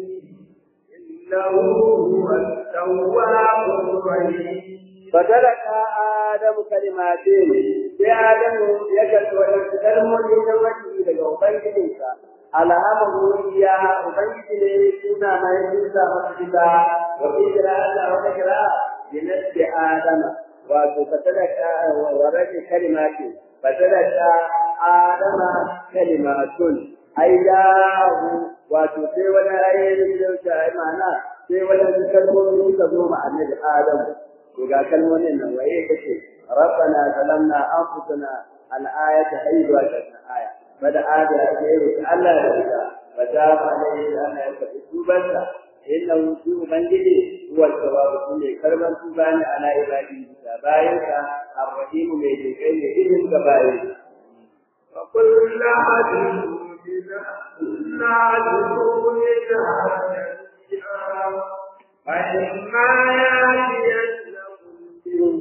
إنه هو التواب الرحيم فتلك آدم كلماتين sai Adamu ya karɓi waɗansu kalmomi na wani daga Ubangijinsa, alhamahu ya Ubangiji ne suna mai nisa masu gida, wa fi kira Allah wata kira binasti Adama, wato fatalaka wa rage kalimati, fatalaka Adama kalimatun, ai dahu wato sai wani ayyukan da wuce ai ma'ana sai wani kalmomi suka zo ma annabi Adamu. To ga kalmomin nan waye kace ربنا ظلمنا انفسنا الايه ايضا الايه بدا ادم يقول الله يرضى فتاب عليه ان يكتب توبته انه سوء منجدي هو الثواب كل كرما توبان على عباده بايك الرحيم من يجيء إذن كبائر وقل لا أدري لا أدري فإما يأتينكم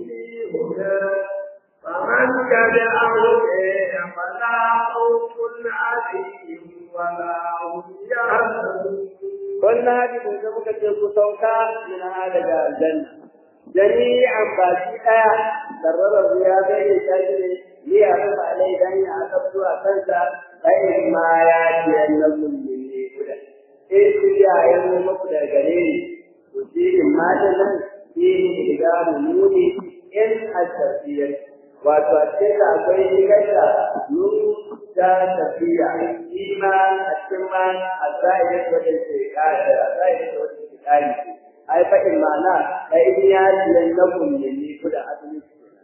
فمن تبع هداي فلا خوف عليهم ولا هم يحزنون wannan hadisin da muka ce ku sauka min hada da aljanna jami'an baki daya darrara ya bai ta ne li ya fa alai dan ya aka zuwa kansa bai ma ya ji annabi ne guda eh ku ya yi muku da gare ni to shi ma da nan shi da muni in asafiyar wato a cikin akwai shigarta nuru ta tafiya iman a cikin ma a zahiri wadda ke kada a zahiri wadda ke kari ai fa in ma'ana da in ya ji na kunne ni kuda asali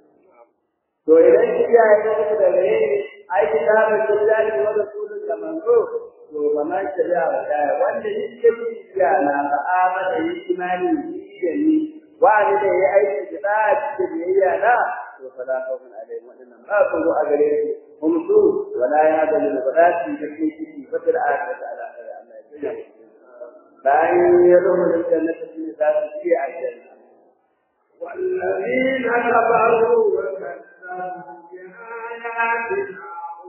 to idan shi ya yi muku da gare ni ai kitabun lillahi wa rasulun da manzo to ba ma shari'a ba da wanda yake ya na ba amana yi imani da ni wani da ya aiki da cikin biyayya na to fala khawfun alaihim wadannan ba su zo a gare su hum su wala ya da min badati da ke ciki fatar ayat ala Allah ya tsaya bayan ya rubu da jannati fi zati fi aljanna والذين كفروا وكذبوا بآياتنا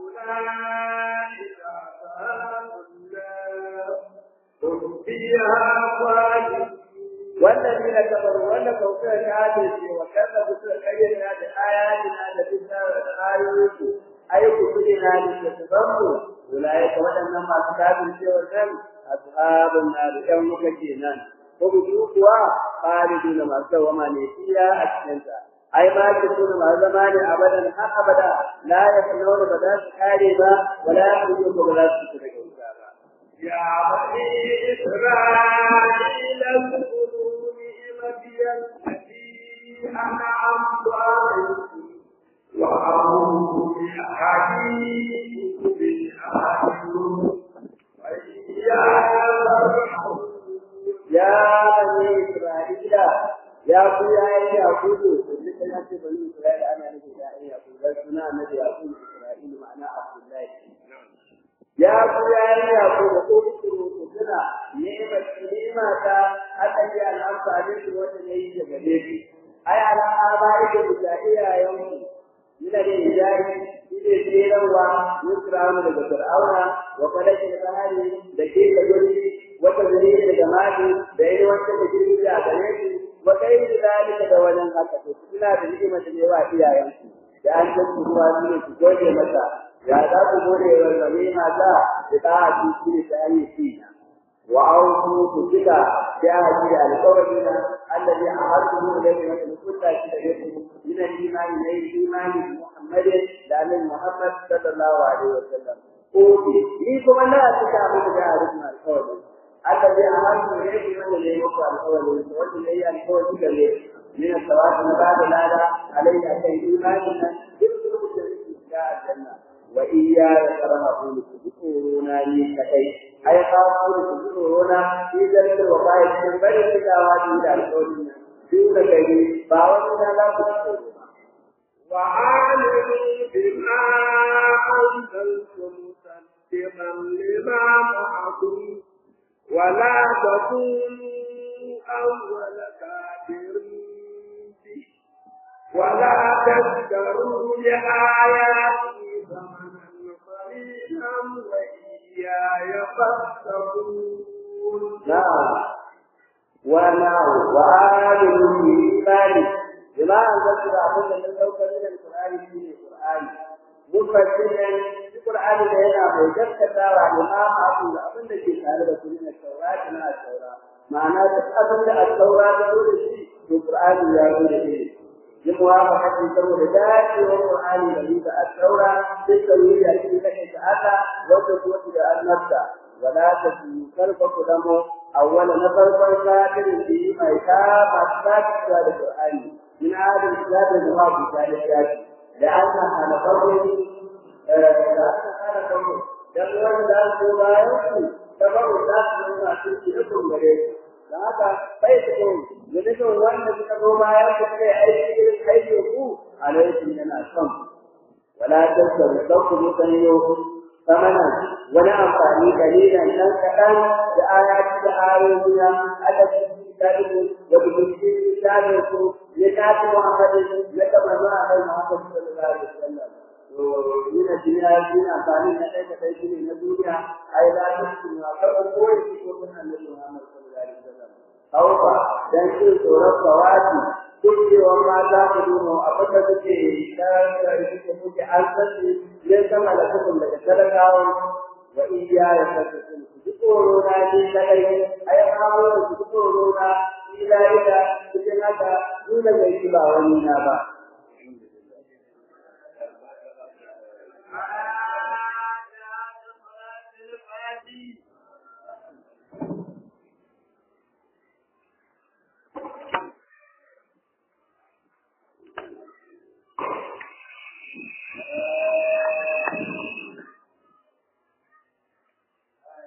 أولئك أصحاب النار هم فيها خالدون والذين كفروا ولا كوكا كافر وكذبوا سكينا بآياتنا لبنا آيوك أي كفرنا لتتضموا أولئك ولن ما كتاب الشيء أصحاب النار يوم كجينا هم سوقوا خالدون ما سوى ما نسيا أكنتا أي ما تكون مع زمان أبدا حق أبدا لا يفنون بدا كاربا ولا يخرجون بدا سكرا يا بني إسرائيل اذكروا نعمتي التي أنعمت عليكم وأعوذ بأحاديث بالأحاديث وإياي فارحبون يا بني إسرائيل يا أخويا يا أخوي لك أنت بني إسرائيل أنا نبي يا يعقوب بس أنا نبي يعقوب إسرائيل معناه عبد الله يا أخويا يا أخوي اذكروا كنا نعمة نعمة أتي الأنفع عليك وتنيج جديد ai ala abaikum da iyayenku ina da hijabi shine tsirarwa yusramu daga fir'auna wa qadatin bahari da ke da guri wata guri daga mali da yi wata da girgi a gare su wa kai da zalika da wannan haka to suna da ni'imar da yawa iyayenku da an san su ruwa su ne su gode masa ya za ku gode wa zalima ta da ta haƙi shi ne ta hanyar shi wa auku ku cika da haƙi da alƙawarina الذي عهدته اليه مثل كل شيء من الايمان اليه ايمان محمد لان محمد صلى الله عليه وسلم اوتي ليكم لا تتعبوا بها القول الذي عهدته اليه من الذي يقرا القول والذي هي القول من الثواب بعد هذا عليه ان ايماننا يدخل الجنه وإياي فرهبون تذكرونا لي كأي أي خافون تذكرونا في ذلك الوقائع من بين التلاوات إلى القول دون كي باوتنا لا تذكرونا وآمنوا بما أنزلتم مصدقا لما معكم ولا تكونوا أول كافر به ولا تشتروا بآياتي ثمنا قليلا وإياي فاتقون نعم ونعم وآمنوا بإيمان بما أنزلت لكم من لو كان من القرآن في القرآن مفسرا القرآن لنا وجدت وما معكم لأبن في تعالى من التوراة من التوراة معناه أبن التوراة تقول شيء القرآن يقول شيء لموافقة سبب ذات والقرآن الذي الثورة بالتوحيد الذي كان تعالى وتقوى إلى النفس ولا تكون كلفك دمه أول نفر كافر به ما يتاب أسباب القرآن من هذا الكتاب الموافق على الذات لأنها نفر لأنها نفر يقول ذات ما يمكن تبر ذات ما تمكن لكم غيره da haka bai da kyau da nufin wanda suka zo bayan su kai aiki irin aikin ku alaikum yana son wala tasaru dauku musanyo samana wani amfani kalilan dan kaɗan da ayati da ayoyi na adabi kitabu wa bihi kitabu ku ya tafi Muhammadin ya kama zuwa kai Muhammad sallallahu alaihi wasallam ina duniya ina amfani na kai da kai ne na duniya ai la tasu na karɓo koyi ko kun annabi Muhammad sallallahu alaihi wasallam hauka dan jin tsoron kawaki kullewar mata ku duno abin da suke dan da suke kuke an sani ne sama da kuma daga talakawa wa iya ya saka su ji tsoro na ji kadai ai hawo da su tsoro na ila ila cikin haka dole ga shi ba wani na ba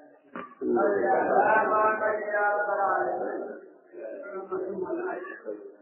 Allah ya